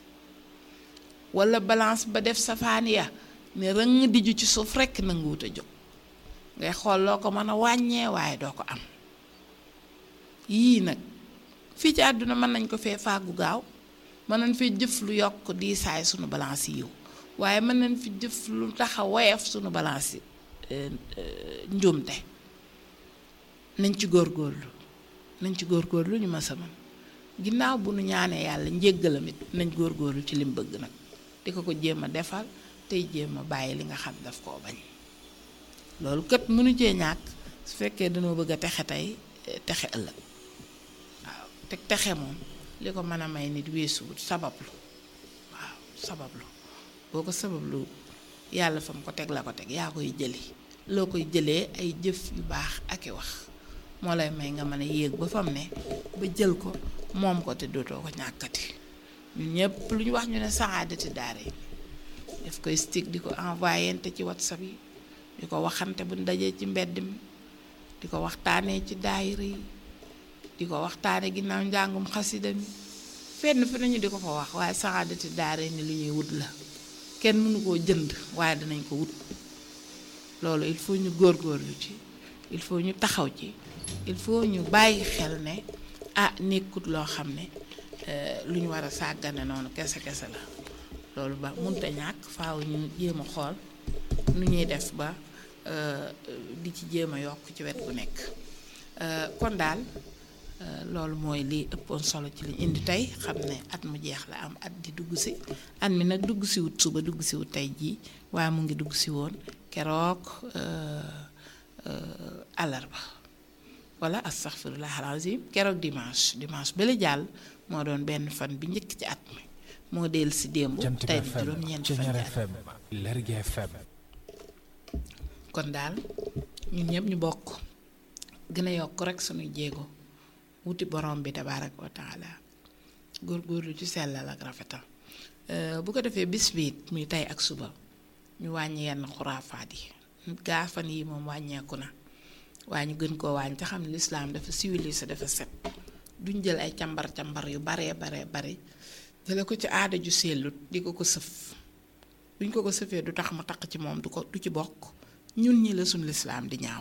wala balance ba def safaan ya ne rëng diju ci suuf rekk nanguwut a jóg ngay xool loo ko mën a wàññee waaye doo ko am yii nag fii ci àdduna mën nañ ko fee fàggu gaaw mën nañ fee jëf lu yokk diisaay sunu balance yiw waaye mën nañ fi jëf lu tax a woyof sunu balance yi njuumte nañ ci góorgóorlu nañ ci góorgóorlu ñu ma sama ginnaaw bu nu ñaanee yàlla njéggalam it nañ góorgóorlu ci lim bëgg nag di ko ko jéem a defal tey jéem a bàyyi li nga xam daf koo bañ loolu kët mënu cee ñàkk su fekkee dañoo bëgg a texe tey texe ëllëg waaw te texe moom li ko mën a may nit weesuwut sabablu waaw sabablu boo ko sabablu yàlla fa mu ko teg la ko teg yaa koy jëli loo koy jëlee ay jëf yu baax ak i wax moo lay may nga mën a yéeg ba fam ne ba jël ko moom ko te dootoo ko ñàkkati ñun ñëpp lu ñu wax ñu ne saxaadati daara yi daf koy stick di ko envoyé ci whatsapp yi di ko waxante bu dajee ci mbedd mi di ko waxtaanee ci daayira yi di ko waxtaanee ginnaaw njàngum xasida mi fenn fi nañu di ko fa wax waaye saxaadati daara ni lu ñuy wut la kenn mënu koo jënd waaye dinañ ko wut loolu il faut ñu góorgóorlu ci il faut ñu taxaw ci il faut ñu bàyyi xel ne ah nekkut loo xam ne lu ñu war a sàggane noonu kese kese la loolu ba munta ñàkk faaw ñu jéem a xool nu ñuy def ba di ci jéem a yokk ci wet gu nekk kon daal loolu mooy li ëppoon solo ci liñ indi tey xam ne at mu jeex la am at di dugg si at mi nag dugg si wut suba dugg si wut tey jii waaye mu ngi dugg si woon keroog àllarba wala astaghfirullah alazim keroog dimanche dimanche ba la jàll moo doon benn fan bi njëkk ci at mi moo del si démb Jant tey bi di FM juróom-ñeent fan Ceñeer ci at FM Lergui FM kon daal ñun ñëpp ñu bokk gën a yokk rek suñuy jéego wuti borom bi tabaaraka wa taala góorgóorlu ci sellal ak rafetal Euh, bu ko defee bis biit muy tey ak suba ñu wàññi yenn xuraafaat yi gaa fan yi moom wàññeeku na waaye ñu gën koo wàññi te xam ne lislaam dafa civilisé dafa set duñ jël ay càmbar càmbar yu baree baree bari jële ko ci aada ju sellut di ko ko sëf buñ ko ko sëfee du tax mu taq ci moom du ko du ci bokk ñun ñi la suñ lislaam di ñaaw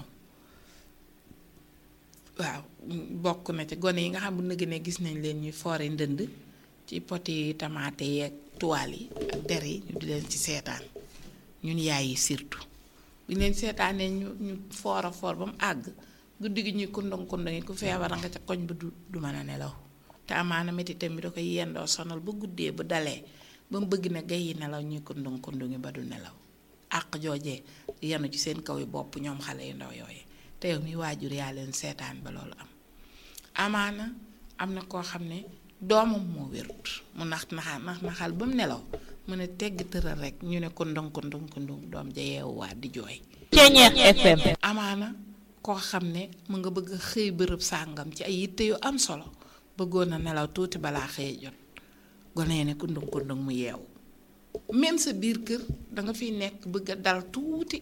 waaw bokk na ci gone yi nga xam bu nëgg ne gis nañ leen ñuy foore ndënd ci poti tamaate yeeg tuwaal yi ak der yi ñu di leen ci seetaan ñun yaay yi surtout bu ñu leen seetaanee ñu ñu foor a foor ba mu àgg guddi gi ñuy kundong kundong yi ku feebar nga ca koñ ba du du mën a nelaw te amaana métitam bi da koy yendoo sonal ba guddee ba dalee ba mu bëgg ne gay yi nelaw ñuy kundong kundong yi ba du nelaw àq joojee yenu ci seen kaw yi bopp ñoom xale yu ndaw yooyu te yow mi waajur yaa leen seetaan ba loolu am amaana am na koo xam ne doomam moo wérut mu nax naxal nax naxal ba mu nelaw mu ne tegg tëral rek ñu ne ko ndong ko ndong ko ndong doom ja yeewuwaat di jooy Ceñeer FM amaana koo xam ne mu nga bëgg a xëy bërëb sàngam ci ay yitte yu am solo bëggoon na nelaw tuuti balaa xëy jot gone yi ne ko ndong ko ndong mu yeewu même sa biir kër danga fiy nekk bëgg a dal tuuti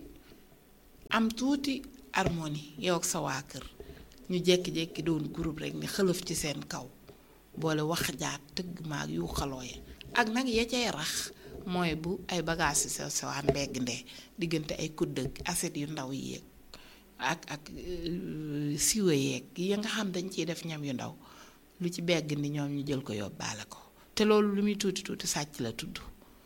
am tuuti harmonie yow ak sa waa kër ñu jékki-jékki doon groupe rek ni xëlëf ci seen kaw boole wax jaat tëgg maag yu xaloo ya ak nag ya cay rax mooy bu ay bagages yu sew sewaan mbegg ndee diggante ay kudd ak assiette yu ndaw yi yeeg ak ak euh, siwa yeeg yi nga xam dañ ciy def ñam yu ndaw lu ci begg ni ñoom ñu jël ko yóbbaale ko te loolu lu muy tuuti tuuti sàcc la tudd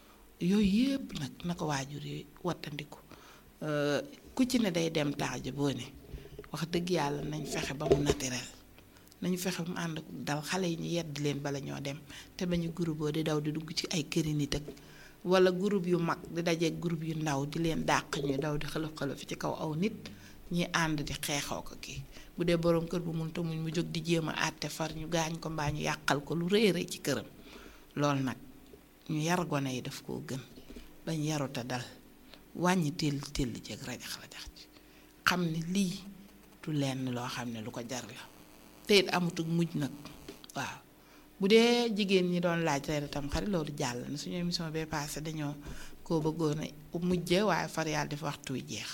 yooyu yépp nag na ko waajur yi wattandiku Euh, ku ci ne day dem taaja boo ne wax dëgg yàlla nañ fexe ba mu naturel nañu fexe ba mu ànd ak dal xale yi ñu yedd leen bala ñoo dem te bañu groupe boo di daw di dugg ci ay këri nit ak wala groupe yu mag di dajeeg groupe yu ndaw di leen dàq ñuy daw di xëlëf xëlëf ci kaw aw nit ñi ànd di xeexoo ko kii bu dee boroom kër bu mun muñ mu jóg di jéem a àtte far ñu gaañ ko mbaa ñu yàqal ko lu rëy rëy ci këram loolu nag ñu yar gone yi daf koo gën bañ yaruta dal wàññi téll téll jeeg rajax rajax ci xam ne lii du du lenn loo xam ne lu ko jar la te it amutug mujj nag waaw bu dee jigéen ñi doon laaj reer tam xarit loolu jàll na suñu émission bee passé dañoo koo bëggoon a mujje waaye far yàlla def waxtu wi jeex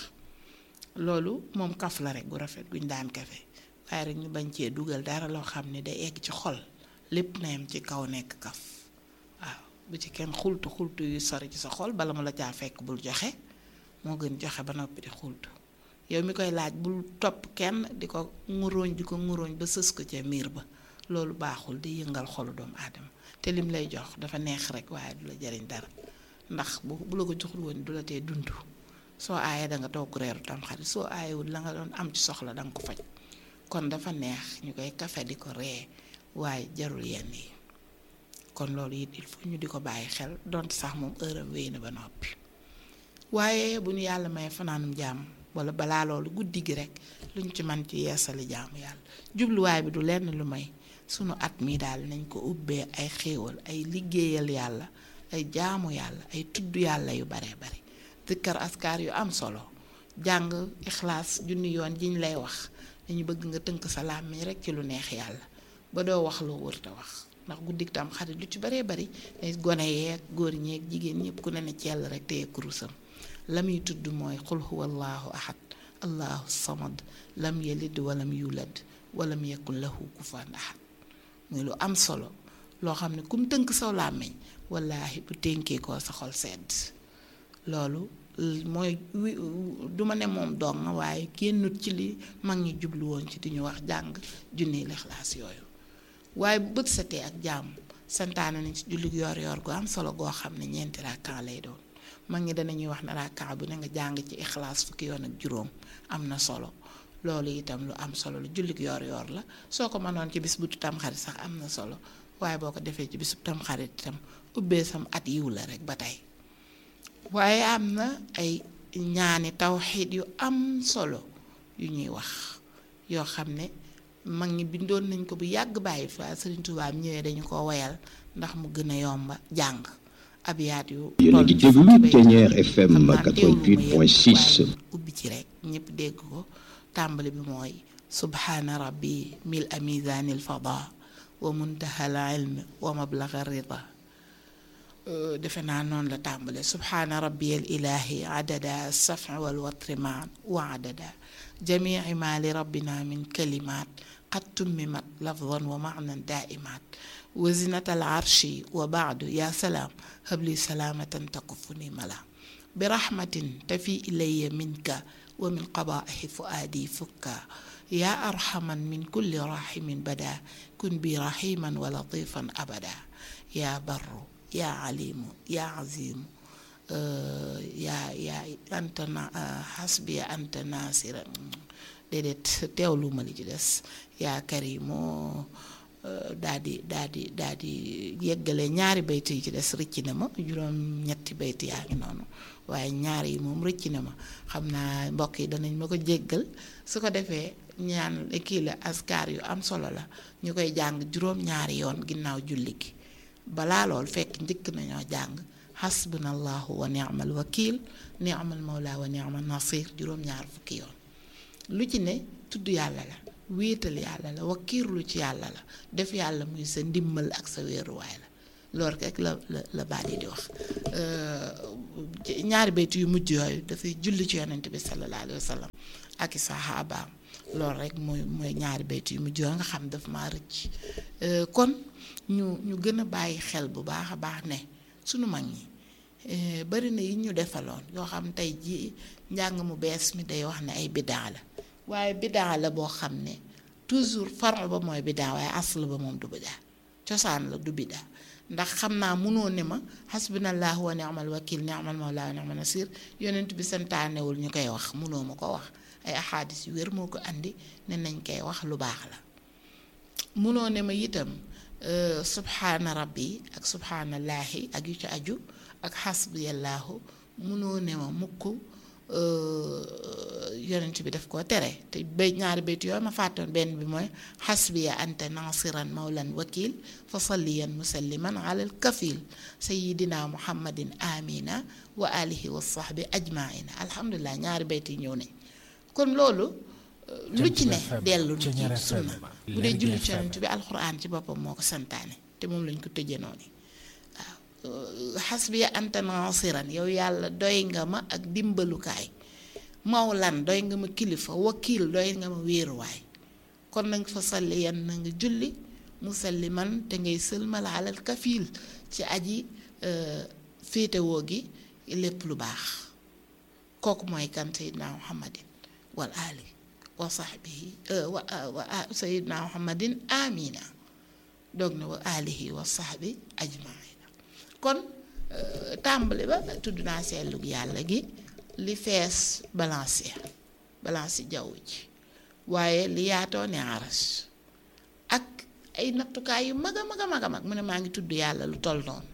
loolu moom kaf la rek gu rafet guñ daan kafe waaye rek ñu bañ cee dugal dara loo xam ne day egg ci xol lépp na yem ci kaw nekk kaf waaw bu ci kenn xultu xultu yu sori ci sa xol bala mu la caa fekk bul joxe moo gën joxe ba noppi di xultu yow mi koy laaj bul topp kenn di ko nguróoñ di ko nguróoñ ba sës ko ca miir ba loolu baaxul di yëngal xolu doomu aadama te lim lay jox dafa neex rek waaye du la jariñ dara ndax bu bu la ko joxul woon du la tee dund soo aayee da nga toog reeru tam xarit soo aayewul la nga doon am ci soxla da nga ko faj kon dafa neex ñu koy kafe di ko ree waaye jarul yenn yi kon loolu it il faut ñu di ko bàyyi xel donte sax moom heure am wéy na ba noppi waaye bu ñu yàlla may fanaanum jàmm wala balaa loolu guddi gi rek luñ ci man ci yeesali jaamu yàlla jubluwaay bi du lenn lu may sunu at mi daal nañ ko ubbee ay xéewal ay liggéeyal yàlla ay jaamu yàlla ay tudd yàlla yu bare bare zikkar askar yu am solo jàng ixlaas junni yoon jiñ lay wax dañu bëgg nga tënk sa làmmiñ rek ci lu neex yàlla ba doo wax loo wërta wax ndax guddik tam xarit lu ci baree bari ay gone yeeg góor ñeeg jigéen ñëpp ku ne ne cell rek téye kurusam la muy tudd mooy qul huwa allahu ahad allahu samad lam yalid walam yulad walam yakun lahu kufuwan ahad muy lu am solo loo xam ne kum tënk saw làmmiñ wallaahi bu ténkee ko sa xol sedd loolu mooy du ma ne moom dong waaye génnut ci li mag ñi jublu woon ci di ñu wax jàng junni lixlaas yooyu waaye bu bët setee ak jàmm santaane nañ ci jullit yoor yoor gu am solo goo xam ne ñeenti rakkaa lay doon mag ñi danañuy wax ne rakkaa bu ne nga jàng ci ixlaas fukki yoon ak juróom am na solo loolu itam lu am solo lu jullit yoor yoor la soo ko mënoon ci bis bu tamxarit sax am na solo waaye boo ko defee ci bisu tamxarit itam ubbee sam at yiw la rek ba tey waaye am na ay ñaani tawxiid yu am solo yu ñuy wax yoo xam ne mag ñi bindoon nañ ko bu yàgg bàyyi fi waaye Sëriñ Tuubaa ñëwee dañu ko woyal ndax mu gën a yomba jàng abiyaat yu yéen a ngi déglu Ténière FM 88.6 ubbi ci rek ñëpp dégg ko tàmbali bi mooy subhaana rabbi mil a mizaanil fada wa muntahal ilmi wa mablaga rida defe naa noonu la tàmbale subhaana rabbiyal ilaahi adada safi wal watri maan wa adada jamii ma li rabbina min kalimaat qad tummimat lafdan wa maanan daaimaat wa zinatal arshi wa baadu yaa salaam habli salaamatan takufuni mala bi rahmatin tafi ilayya minka wa min qabaahi fuaadi fukka yaa arhaman min kulli rahimin bada kun bi rahiman wa latifan abada yaa barru yaa alimu yaa azimu yaa yaa anta na xasbiya anta nasira déedéet teewlu ma li ci des yaa karimu daa di daa di daa di yeggale ñaari bayt yi ci des rëcc na ma juróom ñetti bayt yaa ngi noonu waaye ñaari yi moom rëcc na ma xam naa mbokk yi danañ ma ko jéggal su ko defee ñaan kii la askar yu am solo la ñu koy jàng juróom ñaari yoon ginnaaw julli gi balaa lool fekk njëkk nañoo jàng xasbunallahu wa ni'mal wakil ni'mal mawla wa ni'mal nasir juróom-ñaar fukki yoon lu ci ne tudd yàlla la wéetal yàlla la wakiirlu ci yàlla la def yàlla muy sa ndimmal ak sa wéeruwaay la loolu rek la la la baat yi di wax ñaari baytu yu mujj yooyu dafay julli ci yonent bi sallallahu alayhi wa sallam ak i saxaabaam loolu rek mooy mooy ñaari baytu yu mujj yooyu nga xam daf maa rëcc kon ñu ñu gën a bàyyi xel bu baax a baax ne sunu mag ñi bari na yi ñu defaloon yoo xam tey jii njàng mu bees mi day wax ne ay bidaa la waaye bidaa la boo xam ne toujours faron ba mooy bidaa waaye asl ba moom du bidaa cosaan la du bidaa ndax xam naa munoo ne ma xasbunallahu wa ni'mal wakil ni'mal mawla wa ni'mal nasir yonent bi santaanewul ñu koy wax munoo ma ko wax ay axaadis yu wér moo ko andi ne nañ koy wax lu baax la munoo ne ma itam subhaana rabbi ak subhaanallaahi ak yu ci aju ak xasbiyallaahu munoo ne ma mukk yonent bi daf koo tere te bay ñaari bayt yooyu ma fàttoon benn bi mooy xasbiya anta nasiran mawlan wakil fa salliyan musalliman alal kafil sayidina muhammadin amina wa alihi wa sahbi ajmaina alhamdulilah ñaari bayt yi ñëw nañ kon loolu lu ci ne dellu ci sunna bu dee julli ci yonent bi alxuraan ci boppam moo ko santaane te moom lañ ko tëjee noonu waaw xasbiya anta nasiran yow yàlla doy nga ma ak dimbalukaay mawlan doy nga ma kilifa wakiil doy nga ma wéeruwaay kon nag fa salli yan na nga julli musalliman te ngay sëlmal alal kafiil ci aji féetewoo gi lépp lu baax kooku mooy kan sayidna muhammadin wal ali wa sahbihi wa wa sayidna muhammadin amina doog na wa alihi wa sahbi ajmaina kon tàmbali ba tudd naa seetlug yàlla gi li fees balance balance jaww ji waaye li yaatoo ne aras ak ay nattukaay yu mag a mag a mag a mag mu ne maa ngi tudd yàlla lu toll noonu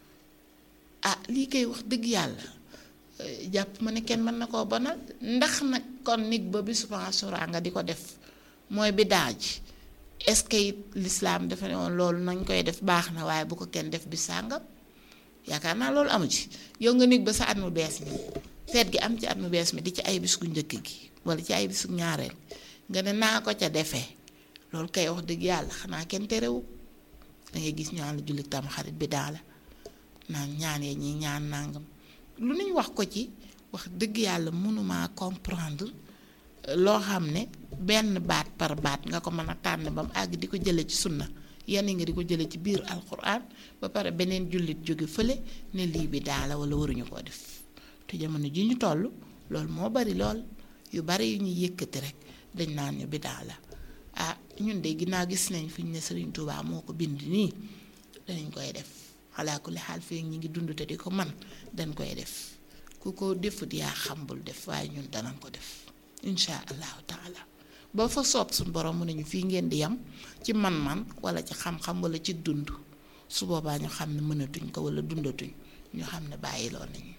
ah lii koy wax dëgg yàlla jàpp ma ne kenn mën na koo bonal ndax nag kon nit ba bisu Ashura nga di ko def mooy bi daaj est-ce que it l'islam dafa ne woon loolu nañ koy def baax na waaye bu ko kenn def bi sàngam yaakaar naa loolu amu ci yow nga nit ba sa at mu bees mi feet gi am ci at mu bees mi di ci ay bis gu njëkk gi wala ci ay bis gu ñaareel nga ne naa ko ca defee loolu kay wax dëgg yàlla xanaa kenn terewu da ngay gis ñaan la jullit tam xarit bi daala naan ñaan ya ñi ñaan nangam lu ñu wax ko ci wax dëgg yàlla mënumaa comprendre loo xam ne benn baat par baat nga ko mën a tànn ba mu àgg di ko jële ci sunna yenn nga di ko jële ci biir alquran ba pare beneen jullit jóge fële ne lii bi daala wala waruñu koo def te jamono ji ñu toll loolu moo bari lool yu bari yu ñuy yëkkati rek dañ naan ñu bi daala ah ñun de ginnaaw gis nañ fi ñu ne Serigne Touba moo ko bind nii danañ koy def xalaa kulli xaal fii ñu ngi dund te di ko man dañ koy def ku ko defut yaa xam bul def waaye ñun danañ ko def incha allahu taala ba fa soob suñu borom mu ne ñu fii ngeen di yam ci man-man wala ci xam-xam wala ci dund su boobaa ñu xam ne mënatuñ ko wala dundatuñ ñu xam ne bàyyiloo nañu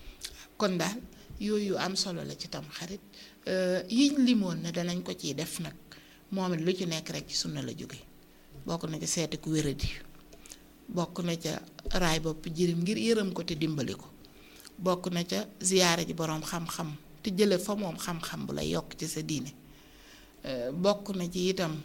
kon daal yooyu am solo la ci tam xarit yiñ limoon ne danañ ko ciy def nag moom it lu ci nekk rek ci sunna la jóge bokk na ci seeti ku wéradi bokk na ca raay bopp jirim ngir yërëm ko te dimbali ko bokk na ca ziyaare ji boroom xam-xam te jële fa moom xam-xam bu lay yokk ci sa diine bokk na ci itam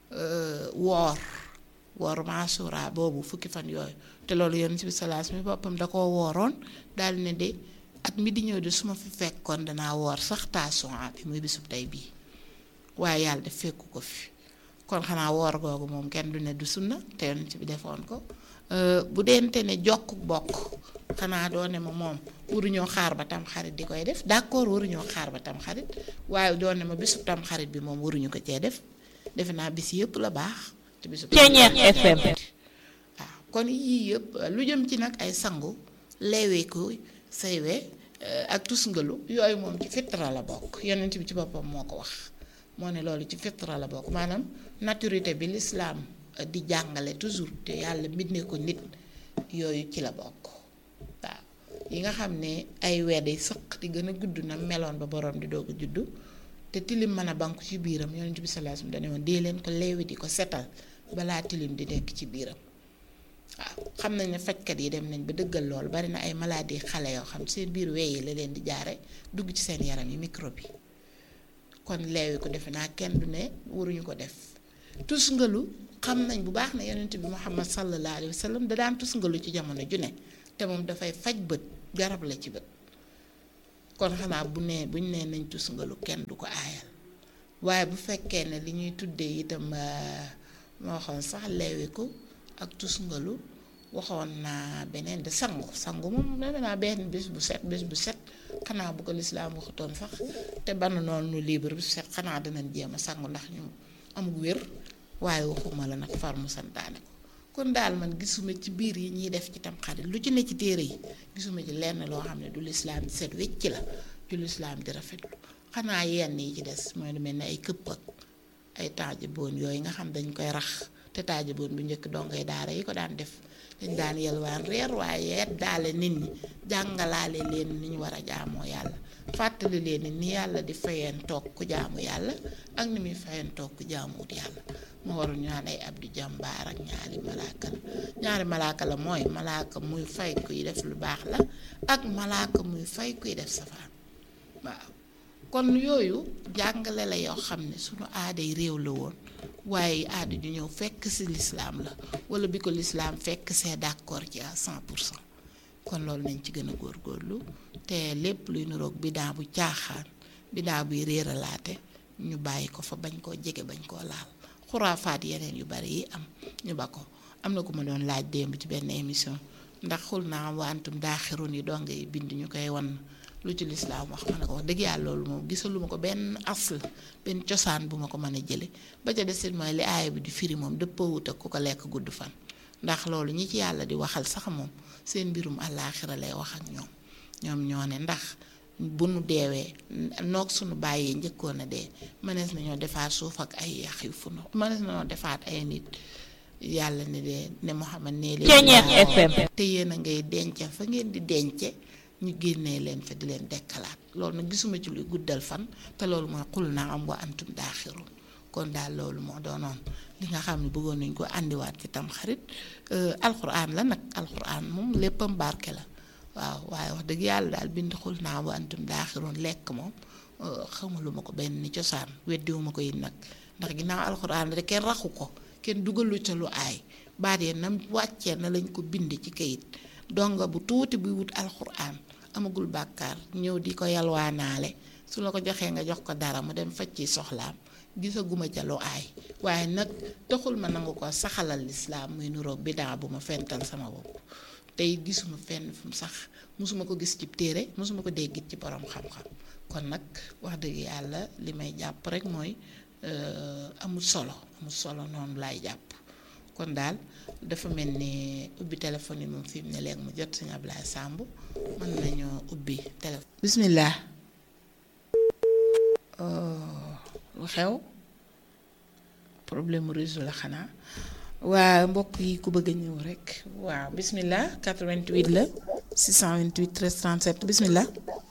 woor woor Ashura boobu fukki fan yooyu te loolu Yonent bi salaas mi boppam da koo wooroon daal ne de at mi di ñëw de su ma fi fekkoon danaa woor sax Tasuwaa bi muy bisub tey bii waaye yàlla def fekku ko fi kon xanaa woor googu moom kenn du ne du sunna te Yonent bi defoon ko bu deente ne jokk bokk xanaa doo ne ma moom waruñoo xaar ba tam xarit di koy def d'accord waruñoo xaar ba tam xarit waaye doo ne ma bisub tam xarit bi moom waruñu ko cee def defe naa bis yëpp la baax te bisub Ceeñeex FM waaw kon yii yëpp lu jëm ci nag ay sangu leeweeku saywe ak tusngalu yooyu moom ci fitra la bokk yonent bi ci boppam moo ko wax moo ne loolu ci fitra la bokk maanaam naturité bi l'islam di jàngale toujours te yàlla mbindee ko nit yooyu ci la bokk waaw yi nga xam ne ay weddi sëq di gën a gudd na meloon ba borom di doog a juddu te tilim mën a banku ci biiram yonent bi sallallahu alayhi wasallam dane woon dee leen ko leewi di ko setal balaa tilim di nekk ci biiram waaw xam nañ ne fajkat yi dem nañ ba dëggal lool bari na ay maladie xale yoo xam seen biir weyi la leen di jaare dugg ci seen yaram yi microbe yi kon leewi ko defe naa kenn du ne waruñu ko def tusngalu xam nañ bu baax ne yonent bi muhammad sallallahu alayhi wa sallam da daan tusngalu ci jamono ju ne te moom dafay faj bët garab la ci bët kon xanaa bu nee buñ nee nañ tusngalu kenn du ko aayal waaye bu fekkee ne li ñuy tuddee itam moo waxoon sax leewiku ak tusngalu waxoon naa beneen de sangu sangu moom defe naa benn bés bu set bés bu set xanaa bu ko lislaam waxutoon sax te ban noonu nu libre bu set xanaa danañ jéem a sangu ndax ñu amul wér waaye waxuma la nag far mu santaane ko kon daal man gisuma ci biir yi ñuy def ci tam xarit lu ci ne ci téere yi gisuma ci lenn loo xam ne du lislaam di set wecc la du lislaam di rafetlu xanaa yenn yi ci des mooy lu mel ne ay këpp ak ay taajaboon yooyu nga xam dañ koy rax te taajaboon bu njëkk dongay daara yi ko daan def dañ daan yelwaan reer waaye yet daale nit ñi jàngalaale leen ni ñu war a jaamoo yàlla fàttali leen ni yàlla di fayeen toog ku jaamu yàlla ak ni muy fayeen toog ku jaamuwut yàlla moo warul ñu naan ay abdu jàmbaar ak ñaari malaaka la ñaari malaaka la mooy malaaka muy fay kuy def lu baax la ak malaaka muy fay kuy def safaan waaw kon yooyu jàngale la yoo xam ne sunu aaday réew la woon waaye aada ju ñëw fekk si lislaam la wala bi ko lislaam fekk see d'accord ci à 100 pour cent kon loolu nañ ci gën a góorgóorlu te lépp luy nuroog bidaa bu caaxaan bidaa buy réeralaate ñu bàyyi ko fa bañ koo jege bañ koo laal xuraafaat yeneen yu bari yi am ñu ba ko am na ku ma doon laaj démb ci benn émission ndax xul naa wantum daaxirun yi donga yi bind ñu koy wan lu ci lislaam wax ma ne ko wax dëgg yàlla loolu moom gisaluma ko benn asl benn cosaan bu ma ko mën a jële ba ca desit mooy li aaya bi di firi moom dëppoowut ak ku ko lekk gudd fan ndax loolu ñi ci yàlla di waxal sax moom seen mbirum àllaaxira lay wax ak ñoom ñoom ñoo ne ndax bu nu deewee noog sunu bàyyee njëkkoon a dee mënees nañoo defaat suuf ak ay yax yu funu mënees nañoo defaat ay nit yàlla ne de ne Muhammad nee leen Ceeñeex FM. te yéen a ngay denc fa ngeen di dence ñu génnee leen fa di leen dekkalaat loolu nag gisuma ci luy guddal fan te loolu mooy xul naa am wa antum daaxirun kon daal loolu moo doonoon li nga xam ne bëggoon nañ ko àndiwaat ci tam xarit alxuraan la nag alxuraan moom léppam barke la waaw waaye wax dëgg yàlla daal bind xul naa wa antum daaxirun lekk moom xamaluma ko benn cosaan weddiwuma ko it nag ndax ginnaaw alxuraan rek kenn raxu ko kenn dugalu ca lu aay baat yee nam wàccee na lañ ko bind ci kayit donga bu tuuti buy wut alxuraan amagul bàkkaar ñëw di ko yalwaanaale su la ko joxee nga jox ko dara mu dem faj ci soxlaam gisaguma ca lu aay waaye nag taxul ma nangu ko saxalal lislaam muy nuroog bidaa bu ma fental sama bopp tey gisuma fenn fu mu sax mosuma ko gis ci téere mosuma ko déggit ci borom xam-xam kon nag wax dëgg yàlla li may jàpp rek mooy amul solo amul solo noonu laay jàpp kon daal dafa mel ni ubbi téléphone yi moom fi mu ne léegi mu jot sëñ Ablaye Samb mën nañoo ubbi téléphone. bismillah lu xew problème mu réseau la xanaa waa mbokk yi ku bëgg a ñëw rek waaw bismillah 88 la 628 13 37 bismillah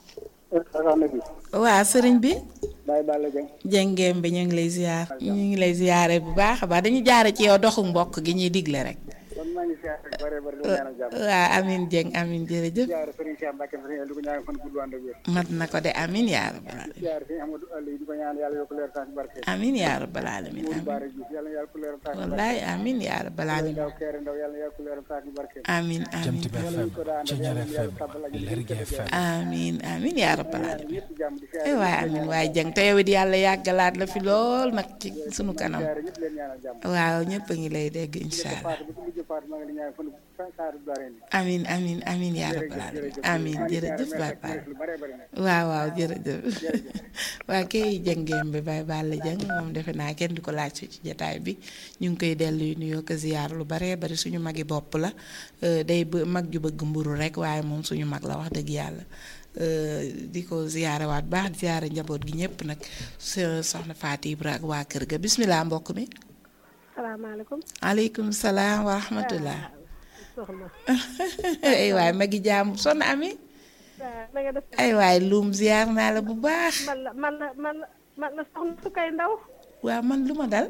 waa sëriñ bi. Baye Balla Dieng. jëngeem bi ñu ngi lay ziar. ñu ngi lay ziare bu baax a baax dañu jaare ci yow doxu mbokk gi ñuy digle rek. kon maa ngi ziar rek bare bare di ko ñaanal jàmm. waa amin jëng amin jërëjëf. ziar Serigne Cheikh Mbacke Serigne di ko ñaanal fan gudd ànd ak wér. mat na ko de amin yaa rabbal alamin. ziar Serigne Amadou Aliou di ko ñaanal yàlla yokk leer saa ci barke. amin yaa rabbal alamin Mourou amin. Bara Diouf yàlla na yàlla ko leer saa ci barke. wallaay amin yaa rabbal alamin. Ndaw Kéré Ndaw yàlla na yàlla ko leer saa ci barke. amin amin Jant bi FM Ceeñeer FM Lergui FM amin amin yaa rabbal alamin. ñëpp jàmm di ziar ay waay amin waay jëng te yow it yàlla yàggalaat la fi lool nag ci sunu kanam. ziar ñëpp leen ñaanal jàmm. waaw ñëpp a ngi lay dégg incha allah. Fatou ba ci mujj Fatou maa ngi leen ñaanal fan saa du dareen. amin amin amin yaa rabbal alamin amin jërëjëf baay baay lu bare bare nag. waaw waaw jërëjëf waa kay jëngeem bi bay Balla Jëng moom defe naa kenn du ko laaj ci jataay bi ñu ngi koy dellu nuyoo ko ziyaar lu bare bari suñu magi bopp la euh, day bë- mag ju bëgg mburu rek waaye moom suñu mag la wax dëgg yàlla euh, di ko ziyaare waat baax di ziyaare njaboot gi ñëpp nag so- soxna Faati Ibra ak waa kër ga bismillah mbokk mi salaamaaleykum aleykum salaam wa rahmatullah soxna ay waay magi jaamu sonn ami waaw na nga def ay waay luum ziyaar naa la bu baax man la man la man la man la soxna su kay ndaw waaw man lu ma dal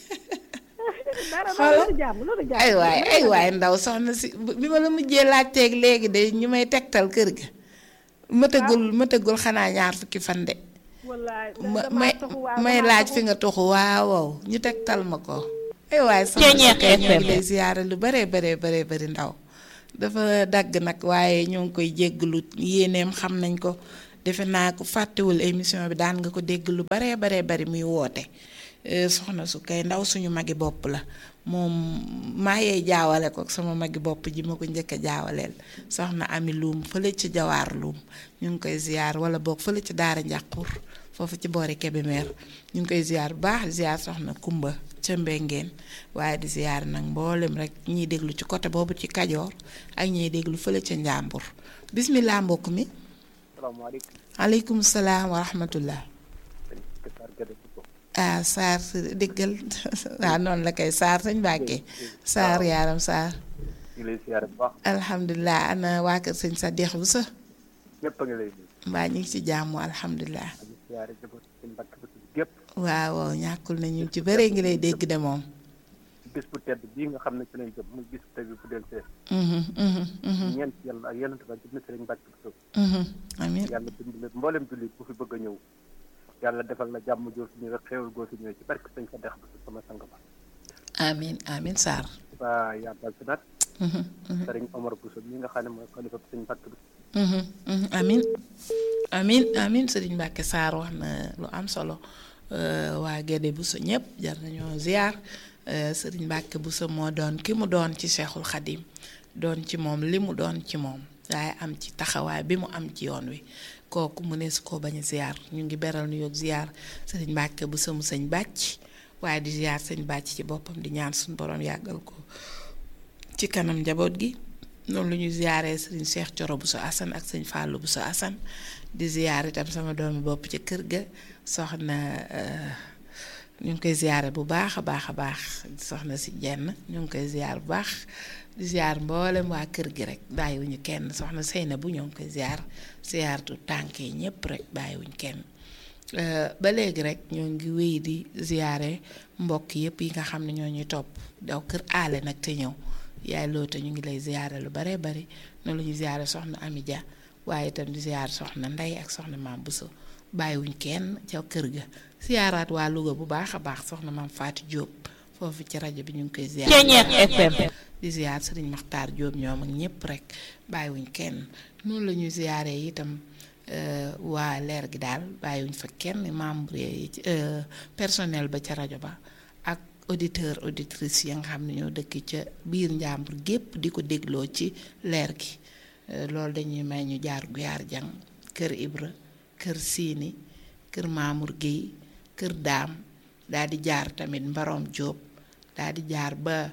dara Xoolal. loolu jàmm loolu jàmm ay waay ay waay ndaw soxna si bi ma la mujjee laajteeg léegi de ñu may tegtal kër ga mëtagul mëtagul xanaa ñaar fukki fan de wallaay ma damaa may taxu waaw may damaa laaj taxu. fi nga tuxu waaw waaw ñu tegtal ma ko ay waay soxna si Ceeñeex kay ñu ngi FM. lay ziyaare lu bare bare bare bari ndaw dafa dagg nag waaye ñoo ngi koy jégglu yéeneem xam nañ ko defe naa ko fàttewul émission bi daan nga ko dégg lu bare bare bari muy woote Eh, soxna su kay ndaw suñu magi bopp la moom maa yee jaawale ko ak sama magi bopp ji ma ko njëkk a jaawaleel soxna ami luum fële ci jawaar luum ñu ngi koy ziyaar wala boog fële ci daara njàqur foofu ci boori Kébémer ñu ngi koy ziyaar bu baax di ziyaar soxna kumba ca mbengeen waaye di ziyaar nag mboolem rek ñiy déglu ci côté boobu ci kajoor ak ñiy déglu fële ca njàmbur bismillah mbokk mi salaamaaleykum. aleykum salaam wa rahmatullah Kër Gade ci ko. ah Saar déggal waaw noonu la koy Saar sañ Mbàkke Saar yaaram Saar ñu ngi lay ziar bu baax. alhamdulilah ana waa kër sëñ sa dex bu sa ñëpp a ngi lay nuyu. mbaa ñu ngi ci jàmm alhamdulilah di ziar jaboot ci Mbacke ba ci gépp. waaw waaw ñàkkul na ñu ci bëree ngi lay dégg de moom bis bu tedd bii nga xam ne ci lañ jëm muy bis bu tedd bu del see. Mhm, mhm, mhm, ñeent yàlla ak yonent ba jëm na Sëriñ Mbacke Bousso mhm. amiin yàlla dimbali mboolem jullit bu fi bëgg a ñëw yàlla defal la jàmm joo fi ñëwee xéewal goo fi ñëwee ci barke sëñ fa dex ba sama sang ba amin amin Sarr waa yàggal fi nag Mhm, mhm. sëriñ Omar Bousso mi nga xam ne mooy xalifa sëñ Mbàkke bi Mhm, mhm, amin amin amin sëriñ Mbàkke Sarr wax na lu am solo Euh, waa Gédé Bousso ñëpp jar nañoo ziar Euh, sëriñ Mbàkke Bousso moo doon ki mu doon ci Cheikhul Khadim doon ci moom li mu doon ci moom waaye am ci taxawaay bi mu am ci yoon wi kooku mu ne su ko bañ a ziar ñu ngi beral nu yoog ziar sëriñ Mbàkke Bousso mu sëñ bàcc waaye di ziar sëñ bàcc ci boppam di ñaan suñu borom yàggal ko ci kanam njaboot gi noonu lu ñu ziyaaree sëriñ Cheikh Coro bu so Assane ak sëñ Fallou bu so Assane di ziyaar itam sama doomi bopp ci kër ga soxna euh, ñu ngi koy ziyaare bu baax a baax a baax soxna si jenn ñu ngi koy ziyaar bu baax di ziyaar mboolem waa kër gi rek bàyyiwuñu kenn soxna Seyna bu ñoo ngi koy ziyaar ziyaartu tànk yi ñëpp rek bàyyiwuñu kenn Euh, ba léegi rek ñoo ngi wéy di ziyaare mbokk yëpp yi nga xam ne ñoo ñuy topp daw kër aale nag te ñëw yaay loota ñu ngi lay ziyaare lu bare bari noonu la ñuy ziyaare soxna Ami Dia waaye itam di ziyaare soxna Ndey ak soxna Maam Bousso bàyyiwuñ kenn ca kër ga ziyaaraat waa Louga bu baax a baax soxna Maam Faati Jóob foofu ci rajo bi ñu ngi koy ziyaare Ceeñeex FM. di ziyaar sëriñ Maxtaar Jóob ñoom ak ñëpp rek bàyyiwuñ kenn noonu la ñuy ziyaaree itam euh, waa leer gi daal bàyyiwuñ fa kenn membre yi ci euh, personnel ba ca rajo ba ak auditeur auditrice yi nga xam ne ñoo dëkk ca biir njàmbur gépp di ko dégloo ci leer gi Euh, loolu dañuy may ñu jaar guyaar jang kër Ibra kër Siini kër Mamour Guèye kër Daam daal di jaar tamit Mbarom Jóob daal di jaar ba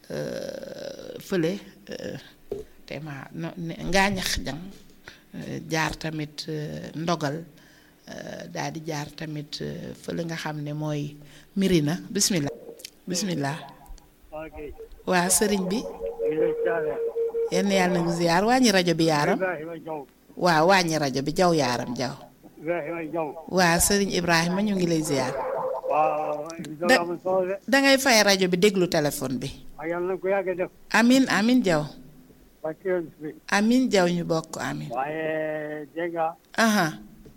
euh, fële euh, te ma no ne- ngaañax jang euh, jaar tamit euh, ndogal euh, daal di jaar tamit euh, fële nga xam ne mooy Mirina bismillah bismillah waa sëriñ bi yenn yàlla na ngi ziyaar wàññi rajo bi yaaram waaw wàññi rajo bi jaw yaaram jaw waa sëriñ Ibrahima ñu ngi lay ziyaar Da- dangay fay rajo bi déglu téléphone bi yàlla na ko yàgg def amin amin jaw ba ci yoon bi amin jaw ñu bokk amin waaye dégg nga aha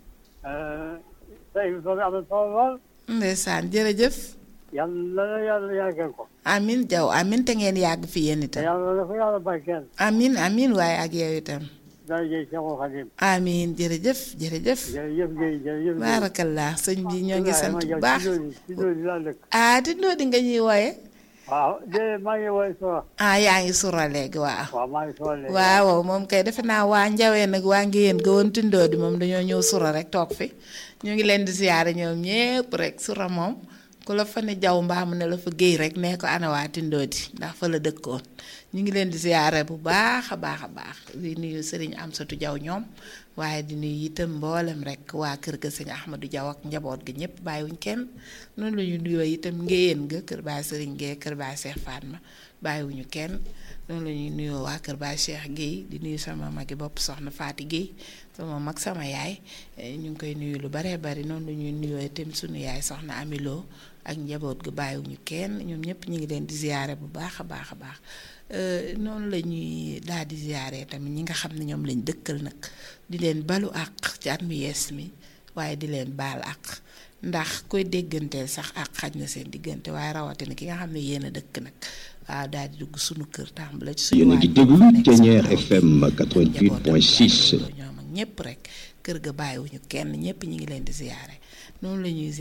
sa émission bi am na solo lool ndeysaan jërëjëf yàlla na yàlla yàggal ko amin jaw amin te ngeen yàgg fi yéen te itam yàlla na ko yàlla barkeel amin amin waaye ak yow itam darajey Cheikhul Khadim amin jërëjëf jërëjëf jërëjëf Guèye jërëjëf Guèye baarakallah sëñ bi ñoo ngi sant bu baax ci loolu laa dëkk ah ti noo di nga ñuy wooye waaw de maa ngi woy sora ah yaa ngi sura léegi waaw waaw maa ngi sora léegi waaw moom kay defe naa waa njawee nag waa ngi yéen gawoon tindoo di moom dañoo ñëw sura rek toog fi ñu ngi leen di siyaare ñoom ñépp rek sura moom ku la fa ne jaw mbaamu ne la fa géey rek nee ko ana waa tindoo di ndax fa la dëkkoon ñu ngi leen di siyaare bu baax a baax a baax di nuyu sëriñ Amsatu Jaw ñoom waaye di nuyu itam mboolem rek waa kër ga sëñ Ahmadou Jaw ak njaboot gi ñëpp bàyyiwuñ kenn noonu la ñu nuyoo itam ngéyeen ga kër baay sëriñ Guèye kër baay Cheikh Fatma bàyyiwuñu kenn noonu la ñuy nuyoo waa kër baay Cheikh Guèye di nuyu sama magi bopp soxna Faati Guèye sama mag sama yaay eh, ñu ngi koy nuyu lu baree bari noonu la ñuy nuyoo itam sunu yaay soxna Amiloo ak njaboot gu bàyyiwuñu kenn ñoom ñëpp ñu ngi leen di ziyaare bu baax a baax a baax Euh, noonu la ñuy daal di ziyaare tamit ñi nga xam ne ñoom lañ dëkkal nag di leen balu àq ci at mu yees mi waaye di leen baal àq ndax koy dégganteel sax àq xaj na seen diggante waaye rawatina ki nga xam ne yéen a dëkk nag waaw daal di dugg sunu kër tàmbale ci suñu Yéen a ngi waajur déglu fa nekk Thiéniere sama FM njabootam 88.6. ñoom ak ñëpp rek kër ga bàyyiwuñu kenn ñëpp ñi ngi leen di ziyaare noonu la ñuy